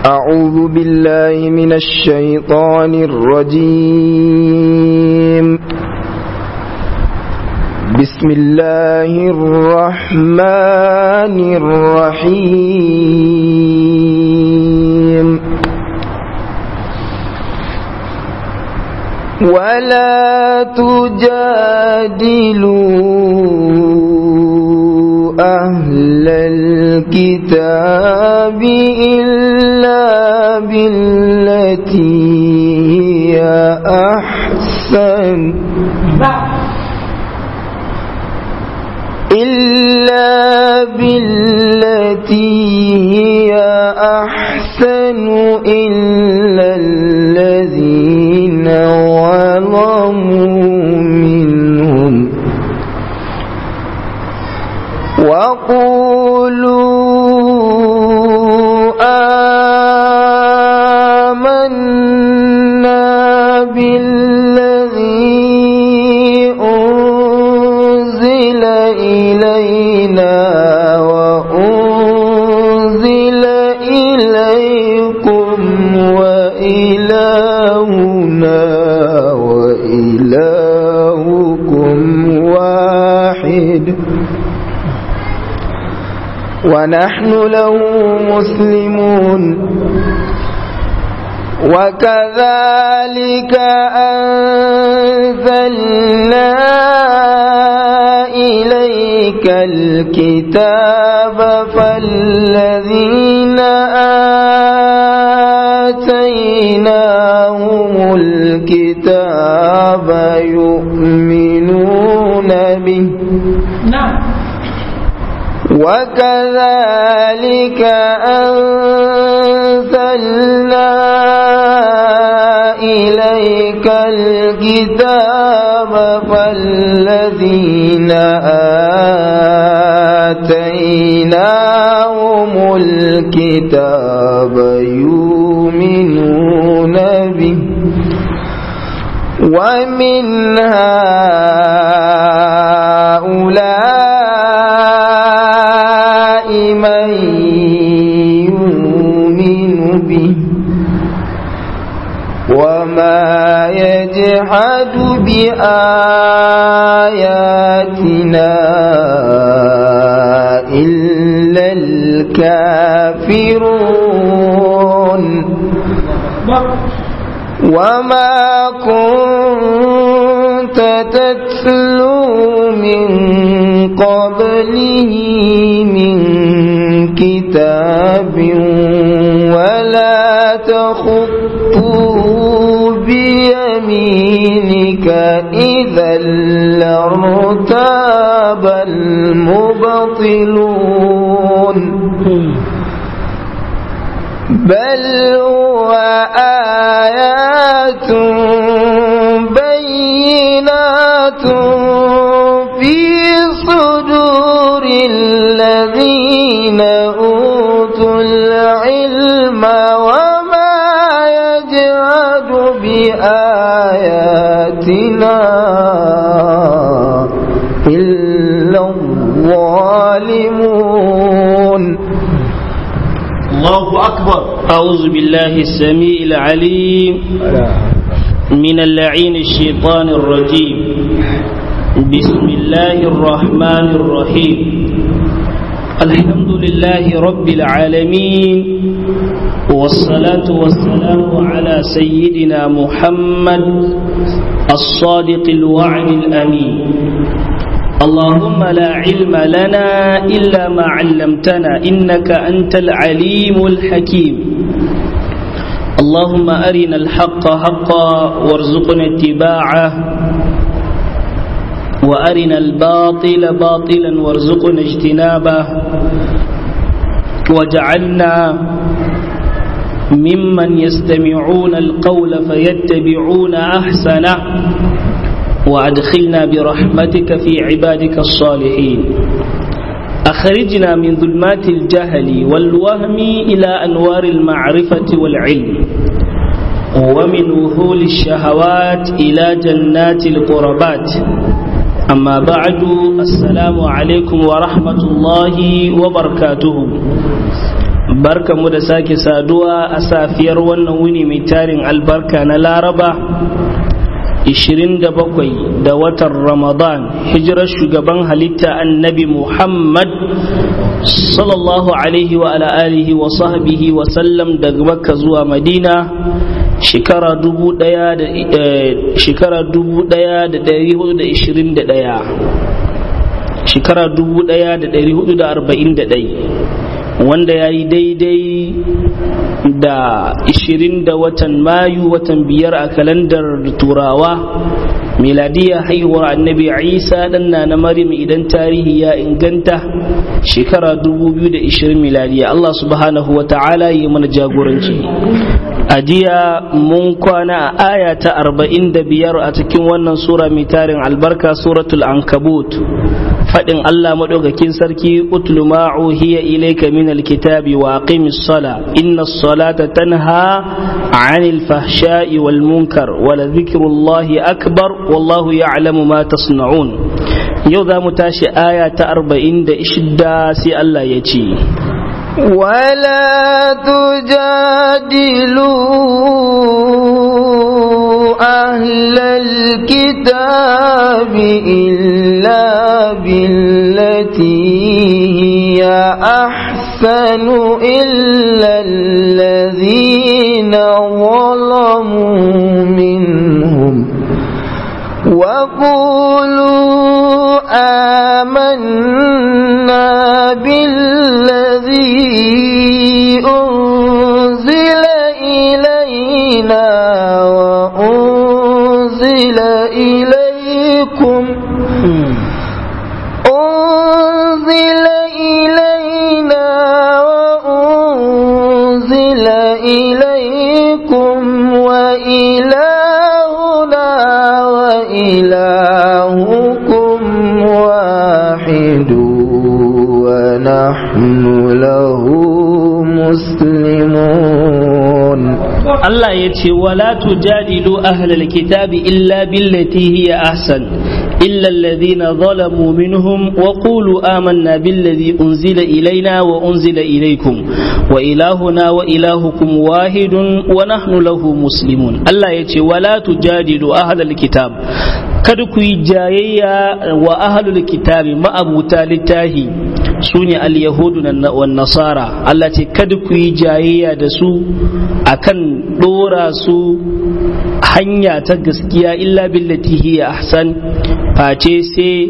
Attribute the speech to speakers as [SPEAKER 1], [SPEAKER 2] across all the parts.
[SPEAKER 1] أعوذ بالله من الشيطان الرجيم بسم الله الرحمن الرحيم ولا تجادلوا أهل الكتاب إلا بالتي هي أحسن إلا بالتي هي أحسن إلا الذين ظلموا منهم وقولوا آمنا بالذي أنزل إلينا وأنزل إليكم وإلهنا وإلهكم واحد ونحن له مسلمون وكذلك أنزلنا إليك الكتاب فالذين آتيناهم الكتاب يؤمنون به
[SPEAKER 2] نعم
[SPEAKER 1] وكذلك أنزلنا إليك الكتاب فالذين آتيناهم الكتاب يؤمنون به ومن هؤلاء من يؤمن به وما يجحد بآياتنا إلا الكافرون وما كنت تتلو من قبله من كتاب ولا تخطه بيمينك إذا لارتاب المبطلون بل هو آيات بينات في صدور الذين أوتوا العلم وما يجعد بآياتنا إلا الظالمون
[SPEAKER 2] الله أكبر أعوذ بالله السميع العليم من اللعين الشيطان الرجيم بسم الله الرحمن الرحيم الحمد لله رب العالمين والصلاة والسلام على سيدنا محمد الصادق الوعد الأمين اللهم لا علم لنا إلا ما علمتنا إنك أنت العليم الحكيم اللهم أرنا الحق حقا وارزقنا اتباعه وأرنا الباطل باطلا وارزقنا اجتنابه وجعلنا ممن يستمعون القول فيتبعون أحسنه وأدخلنا برحمتك في عبادك الصالحين أخرجنا من ظلمات الجهل والوهم إلى أنوار المعرفة والعلم ومن وهول الشهوات إلى جنات القربات أما بعد السلام عليكم ورحمة الله وبركاته barkamu da sake saduwa a safiyar wannan wuni mai tarin albarka na laraba 27 da watan ramadan hijirar shugaban halitta annabi muhammad sallallahu alaihi wa ala alihi wa sahbihi wa sallam daga makka zuwa madina shekara dubu daya da shekara dubu daya da dari hudu da ishirin da daya shekara dubu daya da dari hudu da arba'in da dai wanda ya yi daidai da 20 da watan mayu watan biyar a kalandar turawa miladiya haihuwar annabi isa ɗanna na maryam idan tarihi ya inganta shekara 2020 miladiya allah subhanahu wa ta'ala yi mana jagoranci a jiya mun kwana a aya ta 45 a cikin wannan sura mai tarin albarka suratul ankabut faɗin Allah maɗaukakin sarki utlu ma uhiya ilayka min alkitabi wa aqimis sala inna salata tanha 'anil fahsha'i wal munkar wa la dhikrullahi akbar wallahu ya'lamu ma tasna'un yau za mu tashi aya ta 46 sai Allah ya ce
[SPEAKER 1] ولا تجادلوا أهل الكتاب إلا بالتي هي أحسن إلا الذين ظلموا منهم وقولوا آمنا بالذي أنزل إلينا وأنزل إليكم أنزل إلينا وأنزل إليكم وإلهنا وإلهكم واحد ونحن له مسلمون
[SPEAKER 2] Allah ya ce wala tujadilu ahlal kitabi illa billati hiya ahsan illa alladhina zalamu minhum wa qulu amanna billadhi unzila ilayna wa unzila ilaykum wa ilahuna wa ilahukum wahidun wa nahnu lahu muslimun Allah ya ce wala tujadilu ahlal kitab kada ku yi jayayya wa ahlul kitabi ma'abuta littahi su ne al-yahudu wa nasara Allah ce kada ku yi jayayya da su akan dora su hanya ta gaskiya illa billati hiya ahsan face sai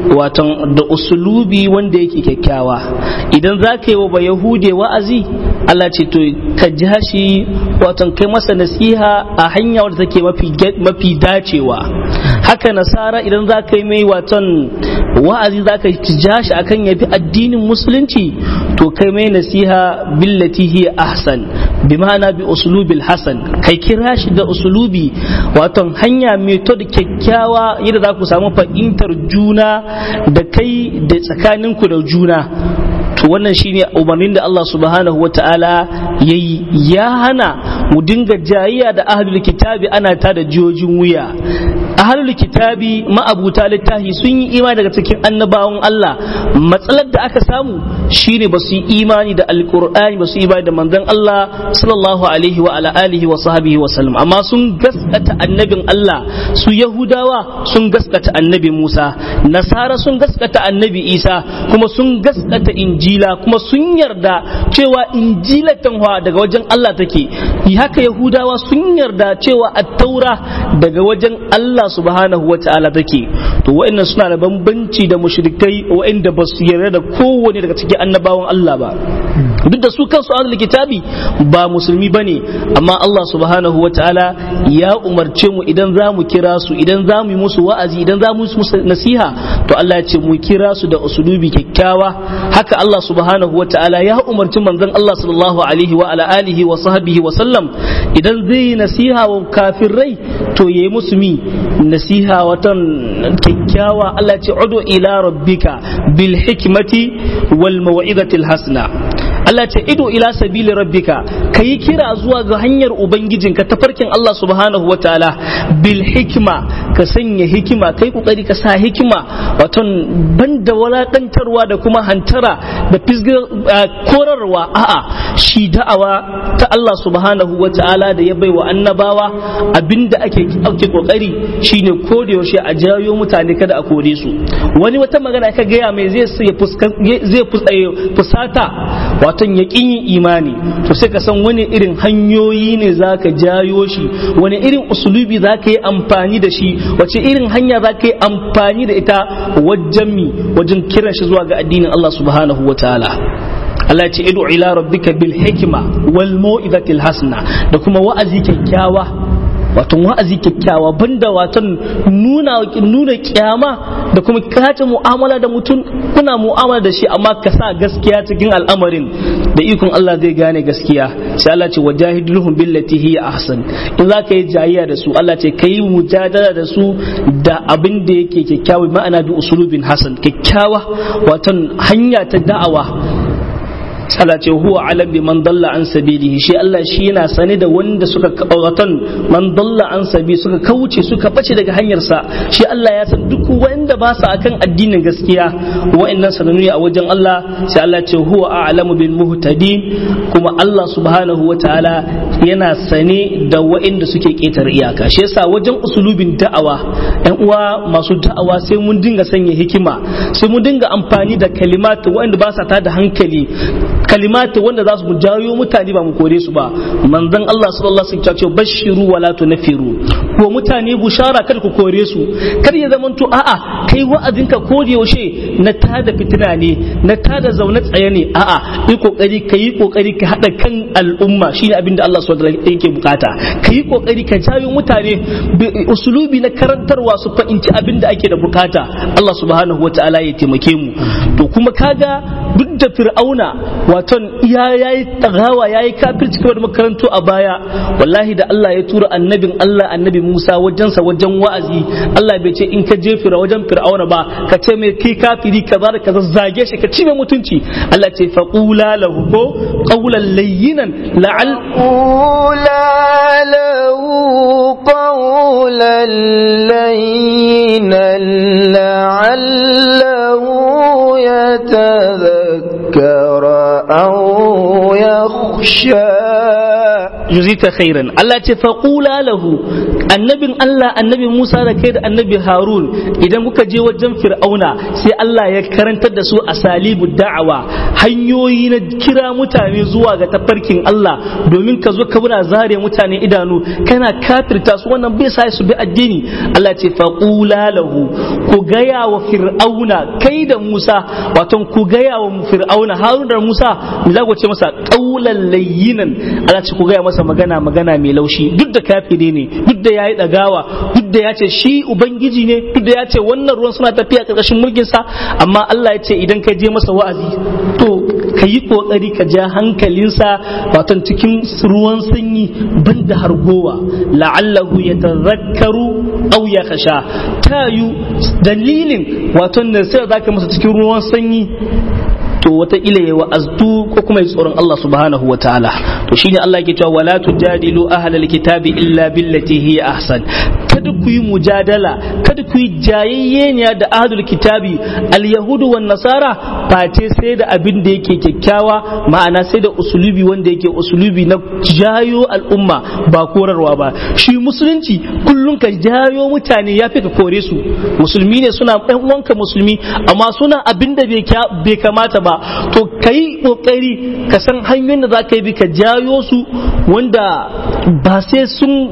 [SPEAKER 2] watan da usulubi wanda yake kyakkyawa idan za ka yi wa ba yahude wa'azi Allah ce to ka ja shi watan kai masa nasiha a hanya wadda take mafi dacewa haka nasara idan za ka yi mai watan wa'azi za ka ja shi akan yafi addinin musulunci to kai mai nasiha billati hiya ahsan bi ma'ana bi usulubil hasan kai kira shi da usulubi waton hanya method kyakkyawa yadda za ku samu fahimtar juna da kai da tsakaninku da juna to wannan shine umarnin da Allah subhanahu wata'ala yayi ya hana mu dinga jayayya da ahlul kitabi ana ta da jiyojin wuya ahlul kitabi ma'abuta littafi sun yi imani daga cikin annabawan Allah matsalar da aka samu shine ba su yi imani da alqur'ani ba su yi imani da manzon Allah sallallahu alaihi wa ala alihi wa sahbihi wa sallam amma sun gaskata annabin Allah su yahudawa sun gaskata annabi Musa nasara sun gaskata annabi Isa kuma sun gaskata injila kuma sun yarda cewa injila tanwa daga wajen Allah take haka yahudawa sun yarda cewa at-taura daga wajen Allah subhanahu wa ta'ala take to wa'annan suna da bambanci da mushrikai wa'anda ba su yarda da kowane daga cikin annabawan Allah ba duk da su kansu ahlul kitabi ba musulmi bane amma Allah subhanahu wa ta'ala ya umarce mu idan za mu kira su idan za mu yi musu wa'azi idan za mu yi musu nasiha to Allah ya ce mu kira su da usulubi kyakkyawa haka Allah subhanahu wa ta'ala ya umarci manzon Allah sallallahu alaihi wa ala alihi wa sahbihi wa sallam idan zai yi nasiha wa kafirai to yayi musu mi nasiha watan kyakkyawa Allah ya ce udu ila rabbika bil hikmati wal mau'izati al hasana Allah ce ido ila sabili rabbika kai kira zuwa ga hanyar ubangijinka tafarkin Allah subhanahu wataala bil hikma ka sanya hikima kai kokari ka sa hikima wato banda walakantarwa da kuma hantara da korarwa a'a shi da'awa ta Allah subhanahu wataala da ya baiwa annabawa abinda ake ake kokari shine ko da yaushe a jayo mutane kada a kore su wani wata magana ka gaya mai zai zai fusata wato ya yin imani to sai ka san wani irin hanyoyi ne zaka jayo shi wani irin usulubi zaka yi amfani da shi wace irin hanya zaka yi amfani da ita wajen mi wajen kiran shi zuwa ga addinin Allah subhanahu wataala Allah ya ce idu ila rabbika bil hikma wal mau'izatil hasana da kuma wa'azi kyakkyawa wato wa'azi kyakkyawa banda watan nuna nuna kyama da kuma kace mu'amala da mutum kuna mu'amala da shi amma ka sa gaskiya cikin al'amarin da ikon Allah zai gane gaskiya sai Allah ce wajahidulhum billati hiya ahsan in za ka yi jayayya da su Allah ce kai mujadala da su da abin da yake kyakkyawa ma'ana bi usulubin hasan kyakkyawa watan hanya ta da'awa Allah ce huwa alam bi man dalla an sabilihi shi Allah shi yana sane da wanda suka watan man dalla an sabi suka kauce suka bace daga hanyar sa shi Allah ya san duk wanda ba su akan addinin gaskiya wa'annan sananu a wajen Allah sai Allah ce huwa a'lamu bil muhtadin kuma Allah subhanahu wataala yana sane da wa'anda suke ketar iyaka shi yasa wajen usulubin da'awa ɗan uwa masu da'awa sai mun dinga sanya hikima sai mun dinga amfani da kalimatu wa'anda ba sa tada hankali kalimati wanda za su jawo mutane ba mu kore su ba manzon Allah sallallahu alaihi wasallam ce bashiru wala tunfiru ko mutane bushara kada ku kore su kar ya zamanto a'a kai wa'azinka ko da yaushe na tada fitina ne na tada zaune tsaye ne a'a yi kokari ka yi kokari ka hada kan al'umma shine abin da Allah subhanahu wa yake bukata ka yi kokari ka jawo mutane usulubi na karantarwa su fahimci abin da ake da bukata Allah subhanahu wa ta'ala ya taimake mu to kuma kaga duk da fir'auna waton ya yayi tagawa yayi kafirci kamar makarantu a baya wallahi da Allah ya tura annabin Allah annabi Musa wajensa wajen wa'azi Allah bai ce in ka je fira wajen fir'auna ba ka ce mai kai kafiri kaza da kaza zage shi ka ci mai mutunci Allah ce faqula lahu ko qawlan layyinan la'al
[SPEAKER 1] قولا له قولا لينا لعله يتذكر أو يخشى
[SPEAKER 2] yuzika khairan Allah ce faqula lahu annabin Allah annabi Musa da kai da annabi Harun idan kuka je wajen Fir'auna sai Allah ya karantar da su asalibu da'awa hanyoyi na kira mutane zuwa ga tafarkin Allah domin ka zo ka muna zare mutane idanu kana kafirta su wannan bai sa su bi addini Allah ce faqula lahu ku gaya wa Fir'auna kai da Musa wato ku gaya wa Fir'auna Harun da Musa mu za ku ce masa qaulan layyinan Allah ce ku gaya masa magana magana mai laushi duk da kafiri ne duk da yayi dagawa duk da ya ce shi ubangiji ne duk da ya ce wannan ruwan suna tafiya karkashin mulkin sa amma Allah ya ce idan ka je masa wa'azi to ka yi kokari ka ja hankalinsa wato cikin ruwan sanyi banda hargowa la'allahu yatazakkaru aw yakhsha tayu dalilin wato da sai zaka masa cikin ruwan sanyi to wataƙila ya wa'aztu ko kuma ya tsoron Allah subhanahu wa ta'ala to shine Allah yake cewa wala tujadilu ahlal kitabi illa billati hiya ahsan kada ku yi mujadala kada ku yi jayayyeniya da ahlul kitabi al yahudu wan nasara face sai da abin da yake kyakkyawa ma'ana sai da usulubi wanda yake usulubi na jayo al'umma ba korarwa ba shi musulunci kullum ka jayo mutane ya fi ka kore su musulmi ne suna ɗan uwanka musulmi amma suna abin da bai kamata ba ba to ka yi ƙoƙari ka san hanyoyin da za ka yi bi ka jayo su wanda ba sai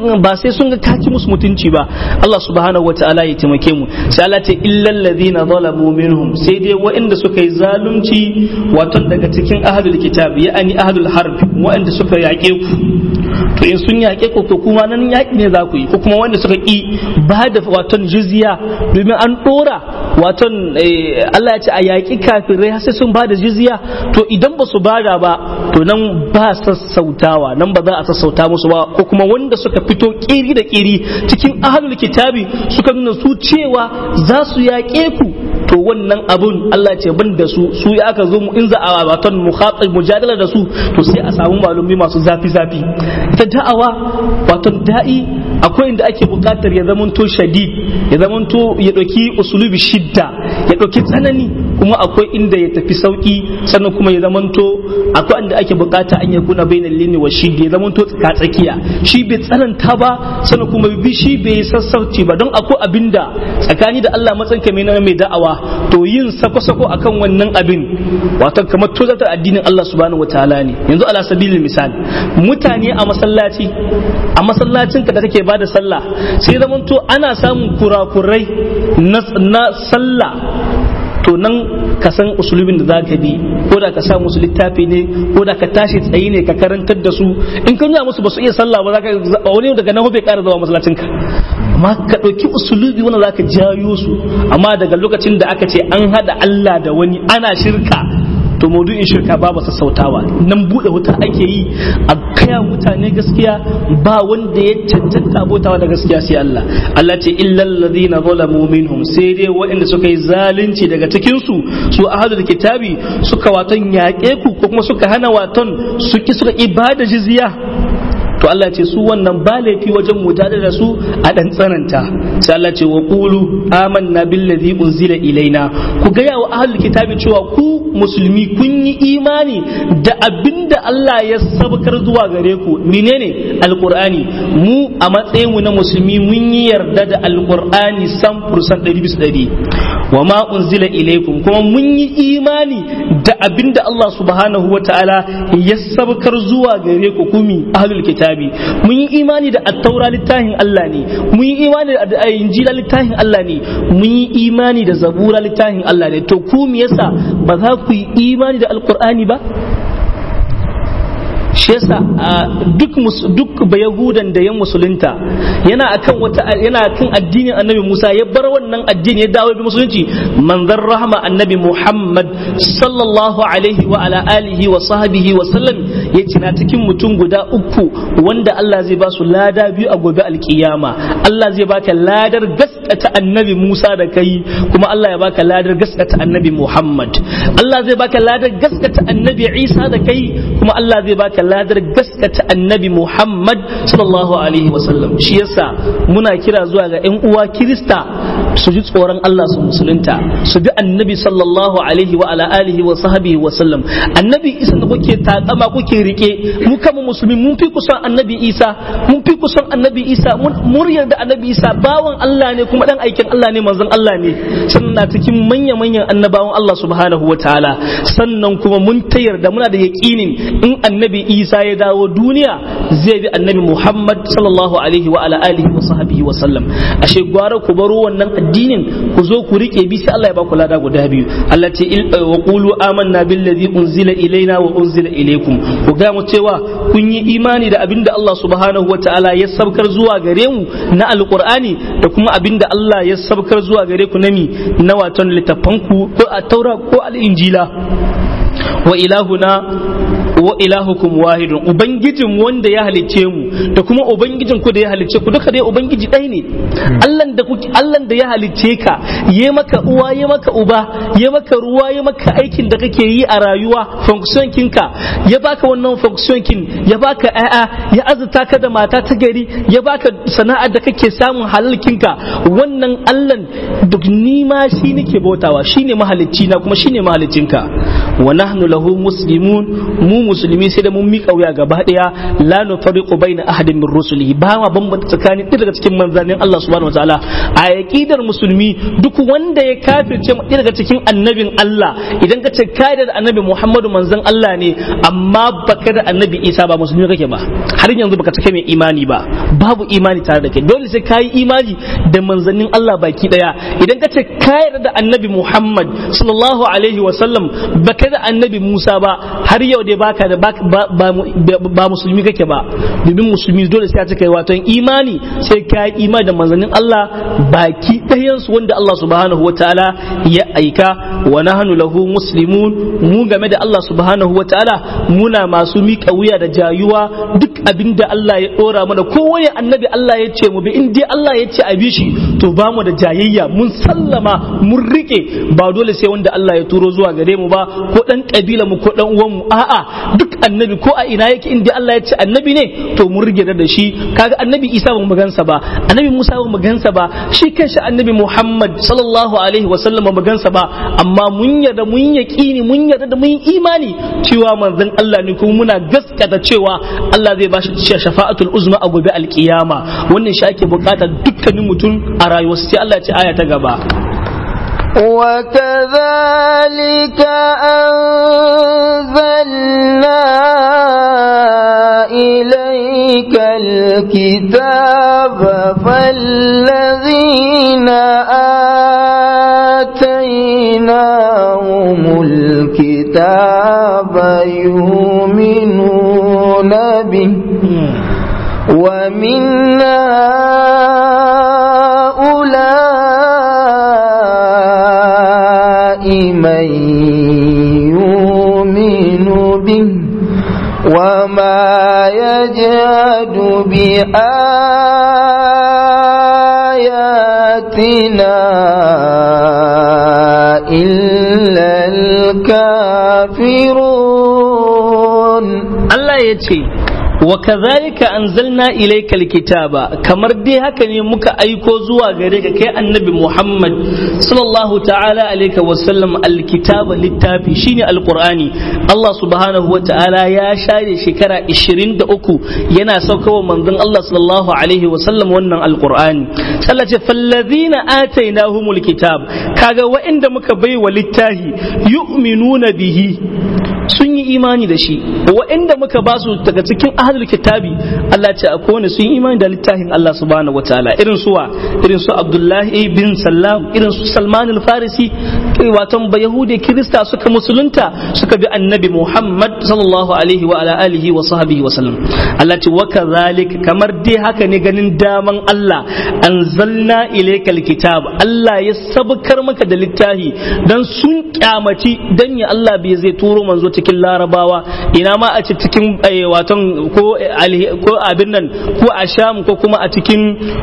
[SPEAKER 2] sun ga kaci musu mutunci ba Allah subhanahu wa ta'ala ya taimake mu sai Allah ta illal ladina zalamu minhum sai dai waɗanda suka yi zalunci wato daga cikin ahlul kitab ya ani ahlul harb waɗanda suka yaƙe ku to in sun yaƙe ku to kuma nan yaƙi ne za ku yi ko kuma wanda suka ƙi ba da waton jizya domin an ɗora waton Allah ya ce a yaƙi kafirai sai sun ba da jizya to idan ba su bada ba to nan ba sassautawa nan ba za a sassauta musu ba ko kuma wanda suka fito kiri da kiri cikin ahlul kitabi suka nuna su cewa za su yaƙe ku to wannan abun Allah ce ban da su su ya aka zo mu in za a waton mukhatab mujadala da su to sai a samu malumi masu zafi zafi ita da'awa waton da'i akwai inda ake bukatar ya zamanto shadid ya zamanto ya ɗauki usulubi shidda ya ɗauki tsanani kuma akwai inda ya tafi sauki sannan kuma ya zamanto akwai inda ake bukata an ya kuna bainal lini wa shidda ya zamanto tsaka tsakiya shi bai tsananta ba sannan kuma bi shi bai sassauci ba don akwai abinda tsakani da Allah matsan ka na mai da'awa to yin sako-sako akan wannan abin wato kamar tozatar addinin Allah subhanahu wataala ne yanzu ala sabilin misal mutane a masallaci a masallacin ka da kake bada sallah sai zamanto ana samun kurakurai na sallah to nan ka san usulubin da za ka bi ko da ka sa musu littafi ne ko da ka tashi tsayi ne ka karantar da su in ka nuna musu ba su iya sallah ba za ka wani daga nan bai ƙara zama masallacin ka amma ka ɗauki usulubi wanda za ka jayo su amma daga lokacin da aka ce an haɗa Allah da wani ana shirka to maudu'in shirka babu sassautawa nan bude wuta ake yi a kaya mutane gaskiya ba wanda ya cancanta abotawa da gaskiya sai Allah Allah ce illal ladina zalamu minhum sai dai waɗanda suka yi zalunci daga cikin su su ahadul kitabi suka waton yaƙe ku ko kuma suka hana waton suki suka ibada jizya to Allah ce su wannan ba laifi wajen mujadala da su a dan tsananta sai Allah ce wa qulu amanna billazi unzila ilaina ku ga yawa ahlul kitabi cewa ku musulmi kun yi imani da abinda Allah ya sabkar zuwa gare ku menene alqur'ani mu a matsayin mu na musulmi mun yi yarda da alqur'ani 100% 100 wa ma unzila ilaikum kuma mun yi imani da abinda Allah subhanahu wa ta'ala ya sabkar zuwa gare ku kumi ahlul kitabi mun yi imani da attaura littafin Allah ne mun yi imani da injila littafin Allah ne mun yi imani da zabura littafin Allah ne to ku me yasa ba za ku yi imani da alqur'ani ba shi yasa duk duk bayahudan da ya musulunta yana akan wata yana kan addinin annabi Musa ya bar wannan addini ya dawo bi musulunci manzon rahma annabi Muhammad sallallahu alaihi wa ala alihi wa sahbihi wa sallam yace na cikin mutum guda uku wanda Allah zai ba su lada biyu a gobe alkiyama Allah zai baka ladar gaskata annabi Musa da kai kuma Allah ya baka ladar gaskata annabi Muhammad Allah zai baka ladar gaskata annabi Isa da kai kuma Allah zai baka ladar gaskata annabi Muhammad sallallahu alaihi wasallam shi yasa muna kira zuwa ga 'yan uwa Kirista su ji tsoron Allah su musulunta su bi annabi sallallahu alaihi wa ala alihi wa sahbihi wa sallam annabi Isa da kuke takama kuke rike mu kama musulmi mun fi kusan annabi Isa mun fi kusan annabi Isa mun yarda annabi Isa bawan Allah ne kuma dan aikin Allah ne manzon Allah ne sannan na cikin manya manyan annabawan Allah subhanahu wa ta'ala sannan kuma mun ta yarda muna da yaqinin in annabi Isa ya dawo duniya zai bi annabi Muhammad sallallahu alaihi wa ala alihi wa sahbihi wa sallam ashe gwara ku baro wannan addinin ku zo ku rike bi sai Allah ya ba ku lada guda biyu Allah ce wa qulu amanna billazi unzila ilaina wa unzila ilaykum ku ga mu cewa kun yi imani da abinda Allah subhanahu wa ta'ala ya sabkar zuwa gare mu na alqur'ani da kuma abinda Allah ya sabkar zuwa gare ku na mi na waton littafanku ko a taura ko al-injila wa ilahuna wa ilahukum wahidun ubangijin wanda ya halicce mu da kuma ubangijin ku da ya halicce ku duka dai ubangiji ɗaya ne Allah da kuke Allah da ya halicce ka ya maka uwa ya maka uba ya maka ruwa ya maka aikin da kake yi a rayuwa function kinka ya baka wannan function kin ya baka ƴaƴa ya azurta ka da mata ta gari ya baka sana'ar da kake samun halal kinka wannan Allah duk ni ma shi nake bautawa shine mahalicci na kuma shine mahaliccinka wa nahnu lahu muslimun mu musulmi sai da mun mika wuya gaba daya la nufariqu baina ahadin min rusulihi ba ma bambanta tsakanin ɗaya daga cikin manzannin Allah subhanahu wataala a aqidar musulmi duk wanda ya kafirce ɗaya daga cikin annabin Allah idan ka ce kai da annabi Muhammadu manzon Allah ne amma baka da annabi Isa ba musulmi kake ba har yanzu baka take mai imani ba babu imani tare da kai dole sai kai imani da manzannin Allah baki daya idan ka ce kai da annabi Muhammad sallallahu alaihi wa sallam baka da annabi Musa ba har yau dai baka baka da ba musulmi kake ba domin musulmi dole sai ya cika wato imani sai ka yi imani da manzannin Allah baki ɗayan su wanda Allah subhanahu wataala ya aika wa nahnu lahu muslimun mu game da Allah subhanahu wataala muna masu miƙa wuya da jayuwa duk abinda Allah ya dora mana kowane annabi Allah ya ce mu bi in dai Allah ya ce a bi shi to ba mu da jayayya mun sallama mun rike ba dole sai wanda Allah ya turo zuwa gare mu ba ko dan kabila mu ko dan uwan mu a'a duk annabi ko a ina yake in dai Allah ya ce annabi ne to mun rige da shi kaga annabi Isa ba mu gansa ba annabi Musa ba mu gansa ba shi kanshi annabi Muhammad sallallahu alaihi wasallam ba mu gansa ba amma mun yarda mun yaqini mun yarda da mun imani cewa manzon Allah ne kuma muna gaskata cewa Allah zai bashi shafa'atul uzma a gobe alkiyama wannan shi ake bukata dukkanin mutum a rayuwarsa sai Allah ya ce aya ta gaba
[SPEAKER 1] وكذلك أنزلنا إليك الكتاب فالذين آتيناهم الكتاب يؤمنون به ومن هؤلاء من يؤمن به وما يجهد بآياتنا إلا الكافرون
[SPEAKER 2] Allah ya ce wa kazalika anzalna ilayka alkitaba kamar dai haka ne muka aiko zuwa gare ka kai annabi Muhammad sallallahu ta'ala alaihi wa sallam alkitaba littafi shine alqur'ani Allah subhanahu wa ta'ala ya share shekara 23 yana saukawa manzon Allah sallallahu alaihi wa sallam wannan alqur'ani Allah ce fallazina atainahumul kitab kaga wa'inda muka baiwa littafi yu'minuna bihi sun yi imani da shi wa'inda muka ba su daga cikin ahlul kitabi Allah ce akwai wani sun yi imani da littafin Allah subhanahu wataala irin suwa irin su Abdullahi bin Sallam irin su Salman al-Farisi waton ba Yahudi Kirista suka musulunta suka bi annabi Muhammad sallallahu alaihi wa ala alihi wa sahbihi wa sallam Allah ce wa kadhalik kamar dai haka ne ganin daman Allah anzalna ilayka alkitab Allah ya sabkar maka da littafi dan sun kyamaci dan ya Allah bai zai turo manzo cikin larabawa ina ma a cikin waton ko ko abin nan ko a sham ko kuma a cikin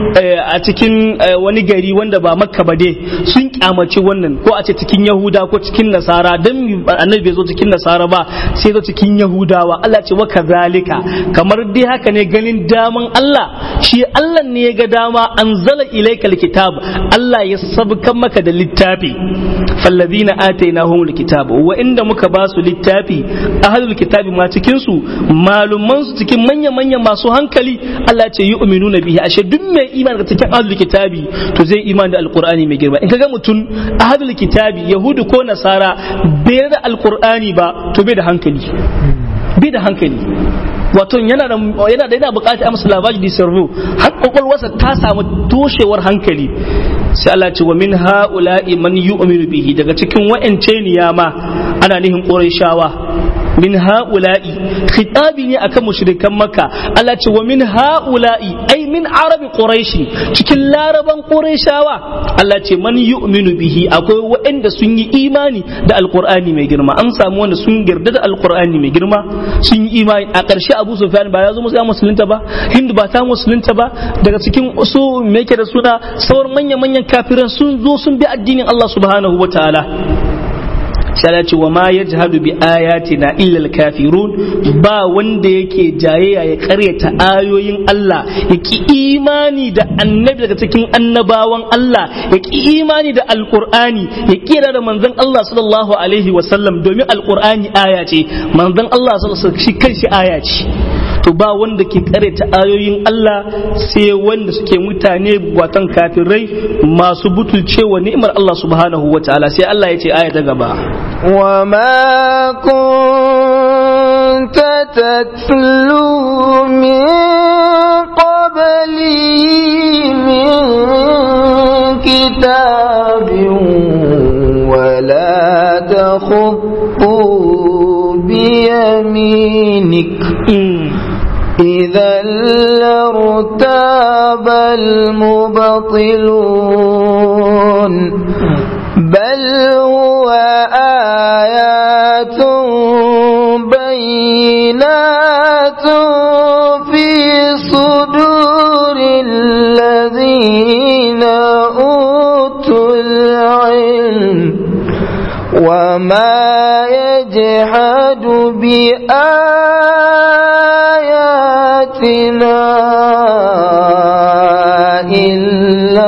[SPEAKER 2] a cikin wani gari wanda ba makka ba dai sun kyamaci wannan ko a ce cikin yahuda ko cikin nasara dan annabi bai zo cikin nasara ba sai zo cikin yahudawa Allah ce wa kazalika kamar dai haka ne ganin daman Allah shi Allah ne ya ga dama anzala ilaikal kitab Allah ya sabkan maka da littafi fallazina atainahumul kitab wa inda muka ba su littafi ahlul kitabi ma cikin su malumman su cikin manya manya masu hankali Allah ce yu'minuna bihi ashe duk mai imani da cikin ahlul kitabi to zai imani da alqur'ani mai girma in kaga mutum ahlul kitabi yahudu ko nasara bai da alqur'ani ba to bai da hankali bai da hankali wato yana da yana da yana bukatar amsa labari da sarvo har kwakwalwarsa ta samu toshewar hankali sai Allah ce wa min ha'ula'i man yu'minu bihi daga cikin wa'ance niyama ana nihin qurayshawa min ha'ula'i khitabi ne akan mushrikan makka Allah ce wa min ha'ula'i ai min arabi quraishi cikin laraban qurayshawa Allah ce man yu'minu bihi akwai waɗanda sun yi imani da alqur'ani mai girma an samu wanda sun yarda da alqur'ani mai girma sun yi imani a ƙarshe Abu Sufyan ba ya zo musu ya musulunta ba Hindu ba ta musulunta ba daga cikin su me yake da suna sauran manya manyan kafiran sun zo sun bi addinin Allah subhanahu wataala sai ce wa ma yajhadu bi ayatina illa al-kafirun ba wanda yake jayayya ya karyata ayoyin Allah ya ki imani da annabi daga cikin annabawan Allah ya ki imani da alqur'ani ya kira da manzon Allah sallallahu alaihi wa sallam domin alqur'ani aya ce manzon Allah sallallahu alaihi wa sallam shi kanshi aya ce to ba wanda ke karyata ayoyin Allah sai wanda suke mutane watan kafirai masu butulcewa ni'imar Allah subhanahu wa ta'ala sai Allah ya ce aya ta gaba
[SPEAKER 1] وما كنت تتلو من قبلي من كتاب ولا تخط بيمينك إذا لارتاب المبطلون بل هو آيات بينات في صدور الذين أوتوا العلم وما يجحد بآياتنا إلا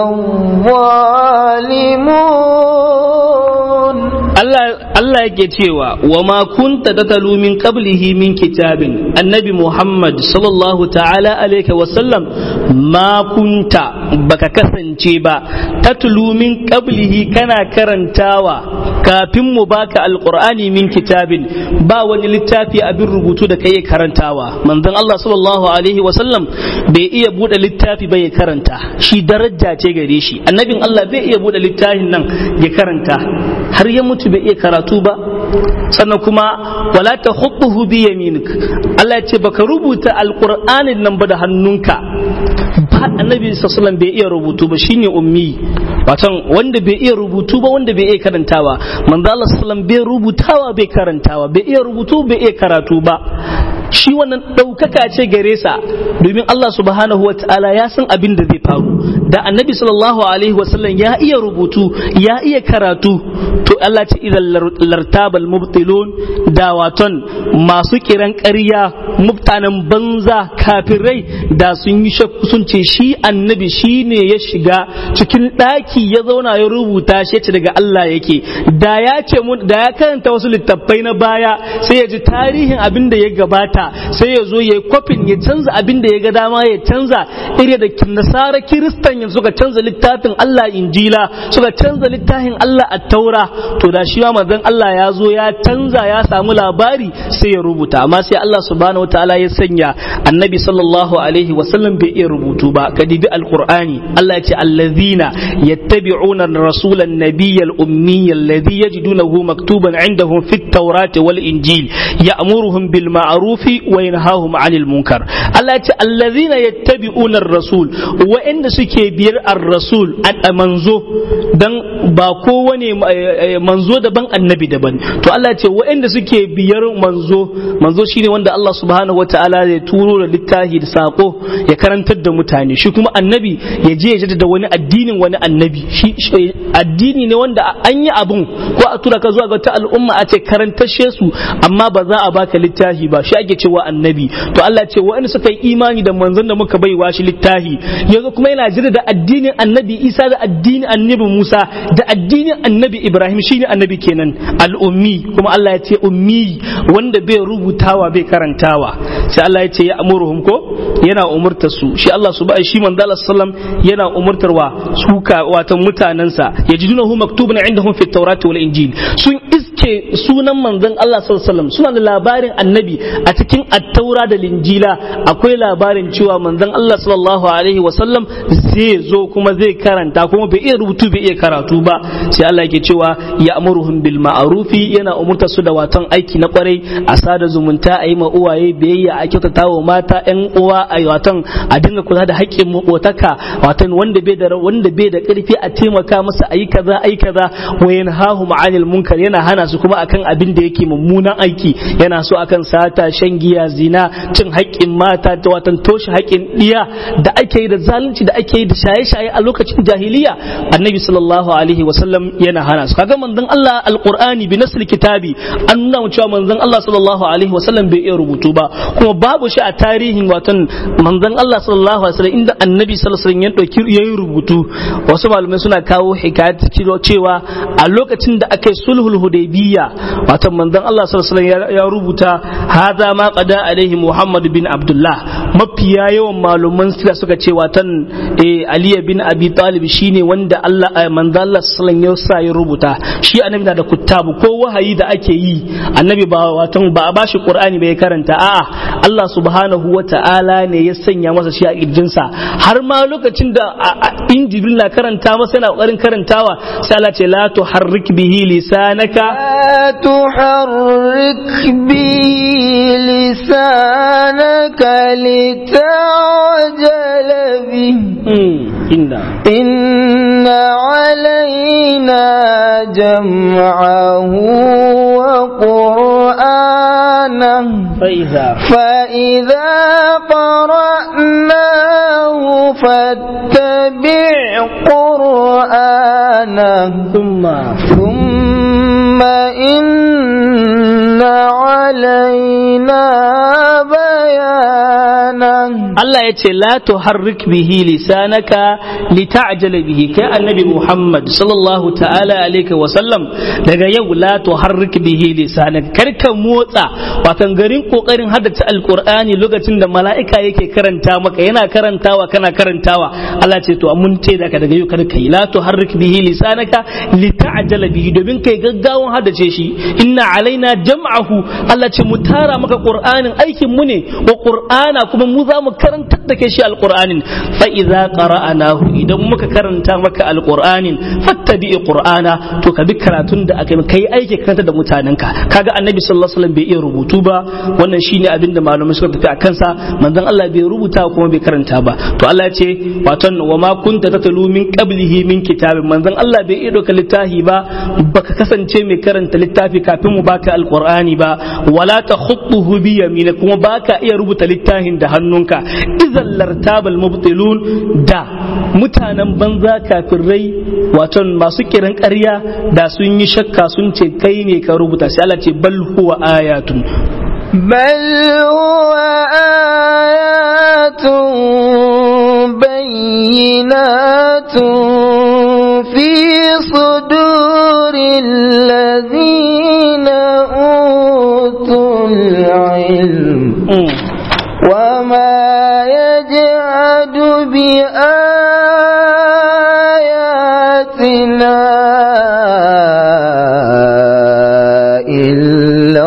[SPEAKER 1] الظالمون
[SPEAKER 2] Allah yake cewa wa ma kunta tatalu min qablihi min kitabin annabi Muhammad sallallahu ta'ala alaihi wa sallam ma kunta baka kasance ba tatlu min qablihi kana karantawa kafin mu baka alqur'ani min kitabin ba wani littafi abin rubutu da kai karantawa manzon Allah sallallahu alaihi wa sallam bai iya bude littafi bai karanta shi daraja ce gare shi annabin Allah bai iya bude littafin nan ya karanta har ya mutu bai iya karatu ba sannan kuma wala ta hukuhu bi yaminik Allah ya ce baka rubuta alqur'anin nan ba da hannunka ba annabi sallallahu bai iya rubutu ba shine ummi watan wanda bai iya rubutu ba wanda bai iya karantawa manzo Allah sallallahu bai rubutawa bai karantawa bai iya rubutu bai iya karatu ba shi wannan ɗaukaka ce gare sa domin Allah subhanahu wa ta'ala ya san abin da zai faru da annabi sallallahu alaihi wasallam ya iya rubutu ya iya karatu to Allah ce idan lartabal mubtilun da waton masu kiran ƙarya mutanen banza kafirai da sun yi shakku sun ce shi annabi shi ne ya shiga cikin ɗaki ya zauna ya rubuta shi ce daga Allah yake da ya ce da ya karanta wasu littattafai na baya sai ya ji tarihin abin da ya gabata sai ya zo ya yi kwafin ya canza abin da ya ga dama ya canza iri da nasara kiristan yanzu suka canza littafin Allah injila suka canza littafin Allah a taura to da shi ma manzon Allah ya zo ya canza ya samu labari sai ya rubuta amma sai Allah subhanahu wataala ya sanya annabi sallallahu alaihi wasallam bai iya rubutu ba ka dibi alqur'ani Allah ya ce allazina yattabi'una ar-rasula an-nabiyya al-ummiyya alladhi yajidunahu maktuban 'indahum fit tawrati wal injil ya'muruhum bil ma'rufi wa yanhahum 'anil munkar Allah ya ce allazina yattabi'una ar-rasul wa'anda suke biyar ar-rasul a manzo dan ba kowane manzo daban annabi daban to Allah ya ce wa'anda suke biyar manzo manzo shine wanda Allah subhanahu wataala ya turo da littafi da sako ya karantar da mutane shi kuma annabi ya je ya jaddada wani addinin wani annabi shi addini ne wanda an yi abun ko a tura ka zuwa ga ta al'umma a ce karantashe su amma ba za a baka littafi ba shi ake cewa annabi to Allah ce wa'anda suka yi imani da manzon da muka baiwa shi littafi yanzu kuma yana jira da addinin annabi Isa da addinin annabi Musa da addinin annabi Ibrahim shine annabi kenan al'ummi kuma Allah ya ce ummi wanda bai rubutawa bai karantawa sai Allah ya ce ya amuruhum ko yana umurtar su shi Allah subhanahu shi manzo Allah sallam yana umurtarwa suka watan mutanansa yajidunahu maktubun indahum fit tawrati wal injil sun iske sunan manzon Allah sallallahu alaihi wasallam suna da labarin annabi a cikin attaura da linjila akwai labarin cewa manzon Allah sallallahu alaihi wasallam zai zo kuma zai karanta kuma bai iya rubutu bai iya karatu ba sai Allah yake cewa ya amuruhum bil ma'rufi yana umurta su da watan aiki na kwarai a sada zumunta a yi ma uwaye biyayya a kyautata wa mata yan uwa a watan a dinga kula da haƙƙin makotaka watan wanda bai da wanda bai da ƙarfi a taimaka masa ayi kaza ayi kaza wa yanhahu ma'anil munkar yana hana su kuma akan abin da yake mummunan aiki yana so akan sata shan giya zina cin haƙƙin mata da watan toshe haƙƙin diya da ake yi da zalunci da ake yi da shaye-shaye a lokacin jahiliya annabi sallallahu alaihi wasallam yana hana su kaga manzon Allah alqur'ani bi nasl kitabi an nuna mu cewa manzon Allah sallallahu alaihi wasallam bai iya rubutu ba kuma babu shi a tarihin watan manzon Allah sallallahu alaihi wasallam inda annabi sallallahu alaihi wasallam ya dauki yayin rubutu wasu malamai suna kawo hikayat cewa a lokacin da aka yi sulhul hudaybiyya watan manzon Allah sallallahu alaihi wasallam ya rubuta hadha ma qada alaihi Muhammad bin Abdullah mafiya yawan malaman sira suka ce watan Ali bin Abi Talib shine wanda Allah manzon Allah sallallahu alaihi wasallam ya rubuta shi annabi na da kuttabu ko wahayi da ake yi annabi ba watan ba a bashi Qur'ani bai karanta a'a Allah subhanahu wa ta'ala ne ya sanya masa shi a kirjinsa har ma lokacin da in Jibril na karanta masa yana kokarin karantawa sai Allah ce la tuharrik bihi lisanaka
[SPEAKER 1] لا تحرك به لسانك لتعجل به
[SPEAKER 2] inna
[SPEAKER 1] إن علينا جمعه وقرآنه
[SPEAKER 2] فإذا
[SPEAKER 1] فإذا قرأناه فاتبع قرآنه
[SPEAKER 2] ثم
[SPEAKER 1] ثم إن علينا بيانه
[SPEAKER 2] Allah ya ce la tuharrik bihi lisanaka lita'jala bihi kai annabi Muhammad sallallahu ta'ala alaihi wa sallam daga yau la tuharrik bihi lisanaka kar ka motsa watan garin kokarin haddace alqur'ani lokacin da mala'ika yake karanta maka yana karantawa kana karantawa Allah ce to mun ce daga daga yau kar kai la tuharrik bihi lisanaka lita'jala bihi domin kai gaggawan haddace shi inna alaina jam'ahu Allah ce mu tara maka qur'anin aikin mu ne wa qur'ana kuma mu za mu karantar da kai shi alqur'anin fa idza qara'anahu idan muka karanta maka alqur'anin fattabi qur'ana to ka bi karatun da aka yi kai aiki karanta da mutanenka kaga annabi sallallahu alaihi wasallam bai iya rubutu ba wannan shine abin da malamai suka tafi a kansa manzon Allah bai rubuta kuma bai karanta ba to Allah ya ce waton wa ma kunta tatlu min qablihi min kitabin manzon Allah bai iya doka littafi ba baka kasance mai karanta littafi kafin mu baka alqur'ani ba wala takhutuhu bi yamina kuma baka iya rubuta littafin da hannunka idan lartabal mubtilun da mutanen banza kafirai waton masu kiran ƙarya da sun yi shakka sun ce kai ne ka rubuta sai Allah ce bal huwa ayatun
[SPEAKER 1] بل هو آيات بينات في صدور الذين أوتوا العلم
[SPEAKER 2] Mm.
[SPEAKER 1] وما يجعد بآياتنا إلا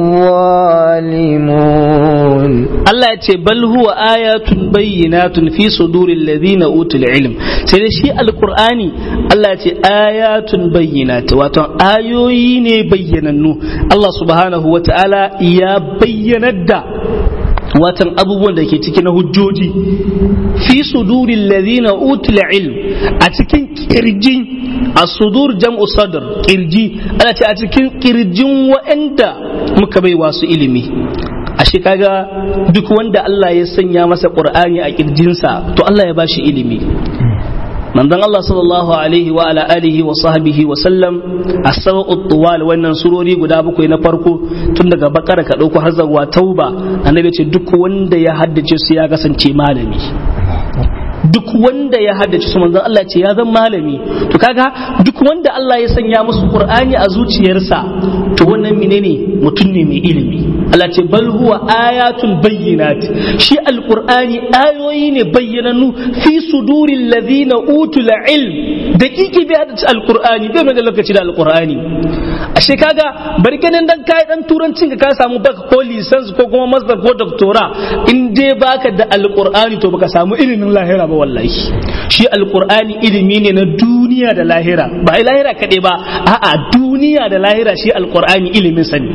[SPEAKER 1] الظالمون
[SPEAKER 2] Allah ya ce bal huwa ayatun bayyinatun fi suduril ladina utul ilm sai da shi alqur'ani Allah ya ce ayatun bayyinat wato ayoyi ne bayyanannu Allah subhanahu wata'ala ya bayyanar da watan abubuwan da ke ciki na hujjoji fi sudurin ladina utul ilm a cikin kirjin a sudur jam'u sadr kirji ana ce a cikin kirjin wa'anda muka bai wasu ilimi ashe kaga duk wanda Allah ya sanya masa qur'ani a kirjinsa to Allah ya bashi ilimi manzon Allah sallallahu alaihi wa ala alihi wa sahbihi wa sallam as-sab'u tuwal wannan surori guda bakwai na farko tun daga bakara ka dauko har zuwa tauba annabi ce duk wanda ya haddace su ya kasance malami duk wanda ya haddace su manzon Allah ce ya zan malami to kaga duk wanda Allah ya sanya musu qur'ani a zuciyarsa to wannan menene mutum ne mai ilimi Allah ce bal huwa ayatun bayyinat shi alqur'ani ayoyi ne bayyananu fi suduril ladina utul ilm dakiki bai haddace alqur'ani bai mai da lokaci da alqur'ani ashe kaga bari ganin dan kai dan turancin ka ka samu baka ko license ko kuma master ko doctora in dai baka da alqur'ani to baka samu ilimin lahira ba wallahi shi alqur'ani ilimi ne na duniya da lahira ba ai lahira kaɗai ba a'a duniya da lahira shi alqur'ani ilimin sani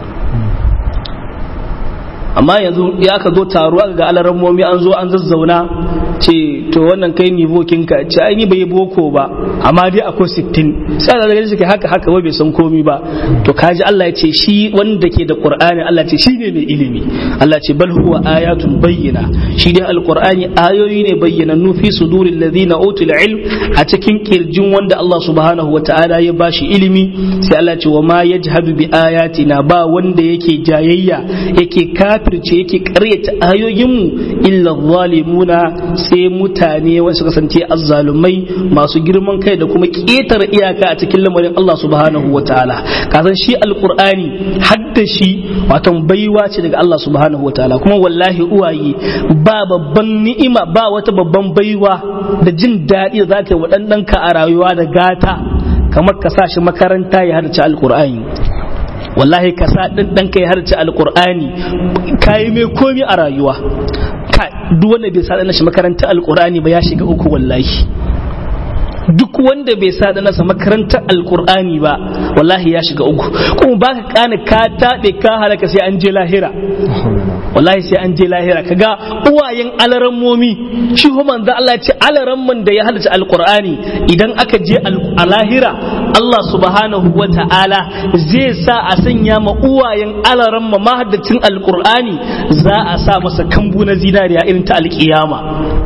[SPEAKER 2] amma yanzu ya ka zo taro aka ga alarammomi an zo an zazzauna ce to wannan kai ni bokinka ce ai ni bai boko ba amma dai akwai sittin sai da ganin shi haka haka wai bai san komi ba to kaji Allah ya ce shi wanda ke da Qur'ani Allah ce shi ne mai ilimi Allah ce bal huwa ayatun bayyina shi dai alqur'ani ayoyi ne bayyanannu fi suduril ladina utul ilm a cikin kirjin wanda Allah subhanahu wataala ya bashi ilimi sai Allah ce wa ma yajhadu bi ayatina ba wanda yake jayayya yake kafirce yake karyata ayoyinmu illa zalimuna sai mutane wanda suka kasance azzalumai masu girman kai da kuma ƙetare iyaka a cikin lamarin Allah subhanahu wa ta'ala kasan shi alqur'ani hadda shi watan baiwa ce daga Allah subhanahu wa ta'ala kuma wallahi uwaye ba babban ni'ima ba wata babban baiwa da jin daɗi da zaka yi wa ɗanɗanka a rayuwa da gata kamar ka sa shi makaranta ya haddace alqur'ani wallahi ka sa ɗin ɗanka ya harce alƙur'ani ka yi mai komi a rayuwa ka duk wanda bai sa shi makarantar alƙur'ani ba ya shiga uku wallahi duk wanda bai sa nasa makarantar alƙur'ani ba wallahi ya shiga uku kuma baka kana ka tabe ka halaka sai an je lahira wallahi sai an je lahira kaga uwayen alarammomi shi ho manzo Allah ya ce alaramman da ya halatta alqur'ani idan aka je a lahira Allah subhanahu wa ta'ala zai sa a sanya ma uwayen alaramma mahaddacin alqur'ani za a sa masa kambu na zinariya irin ta alkiyama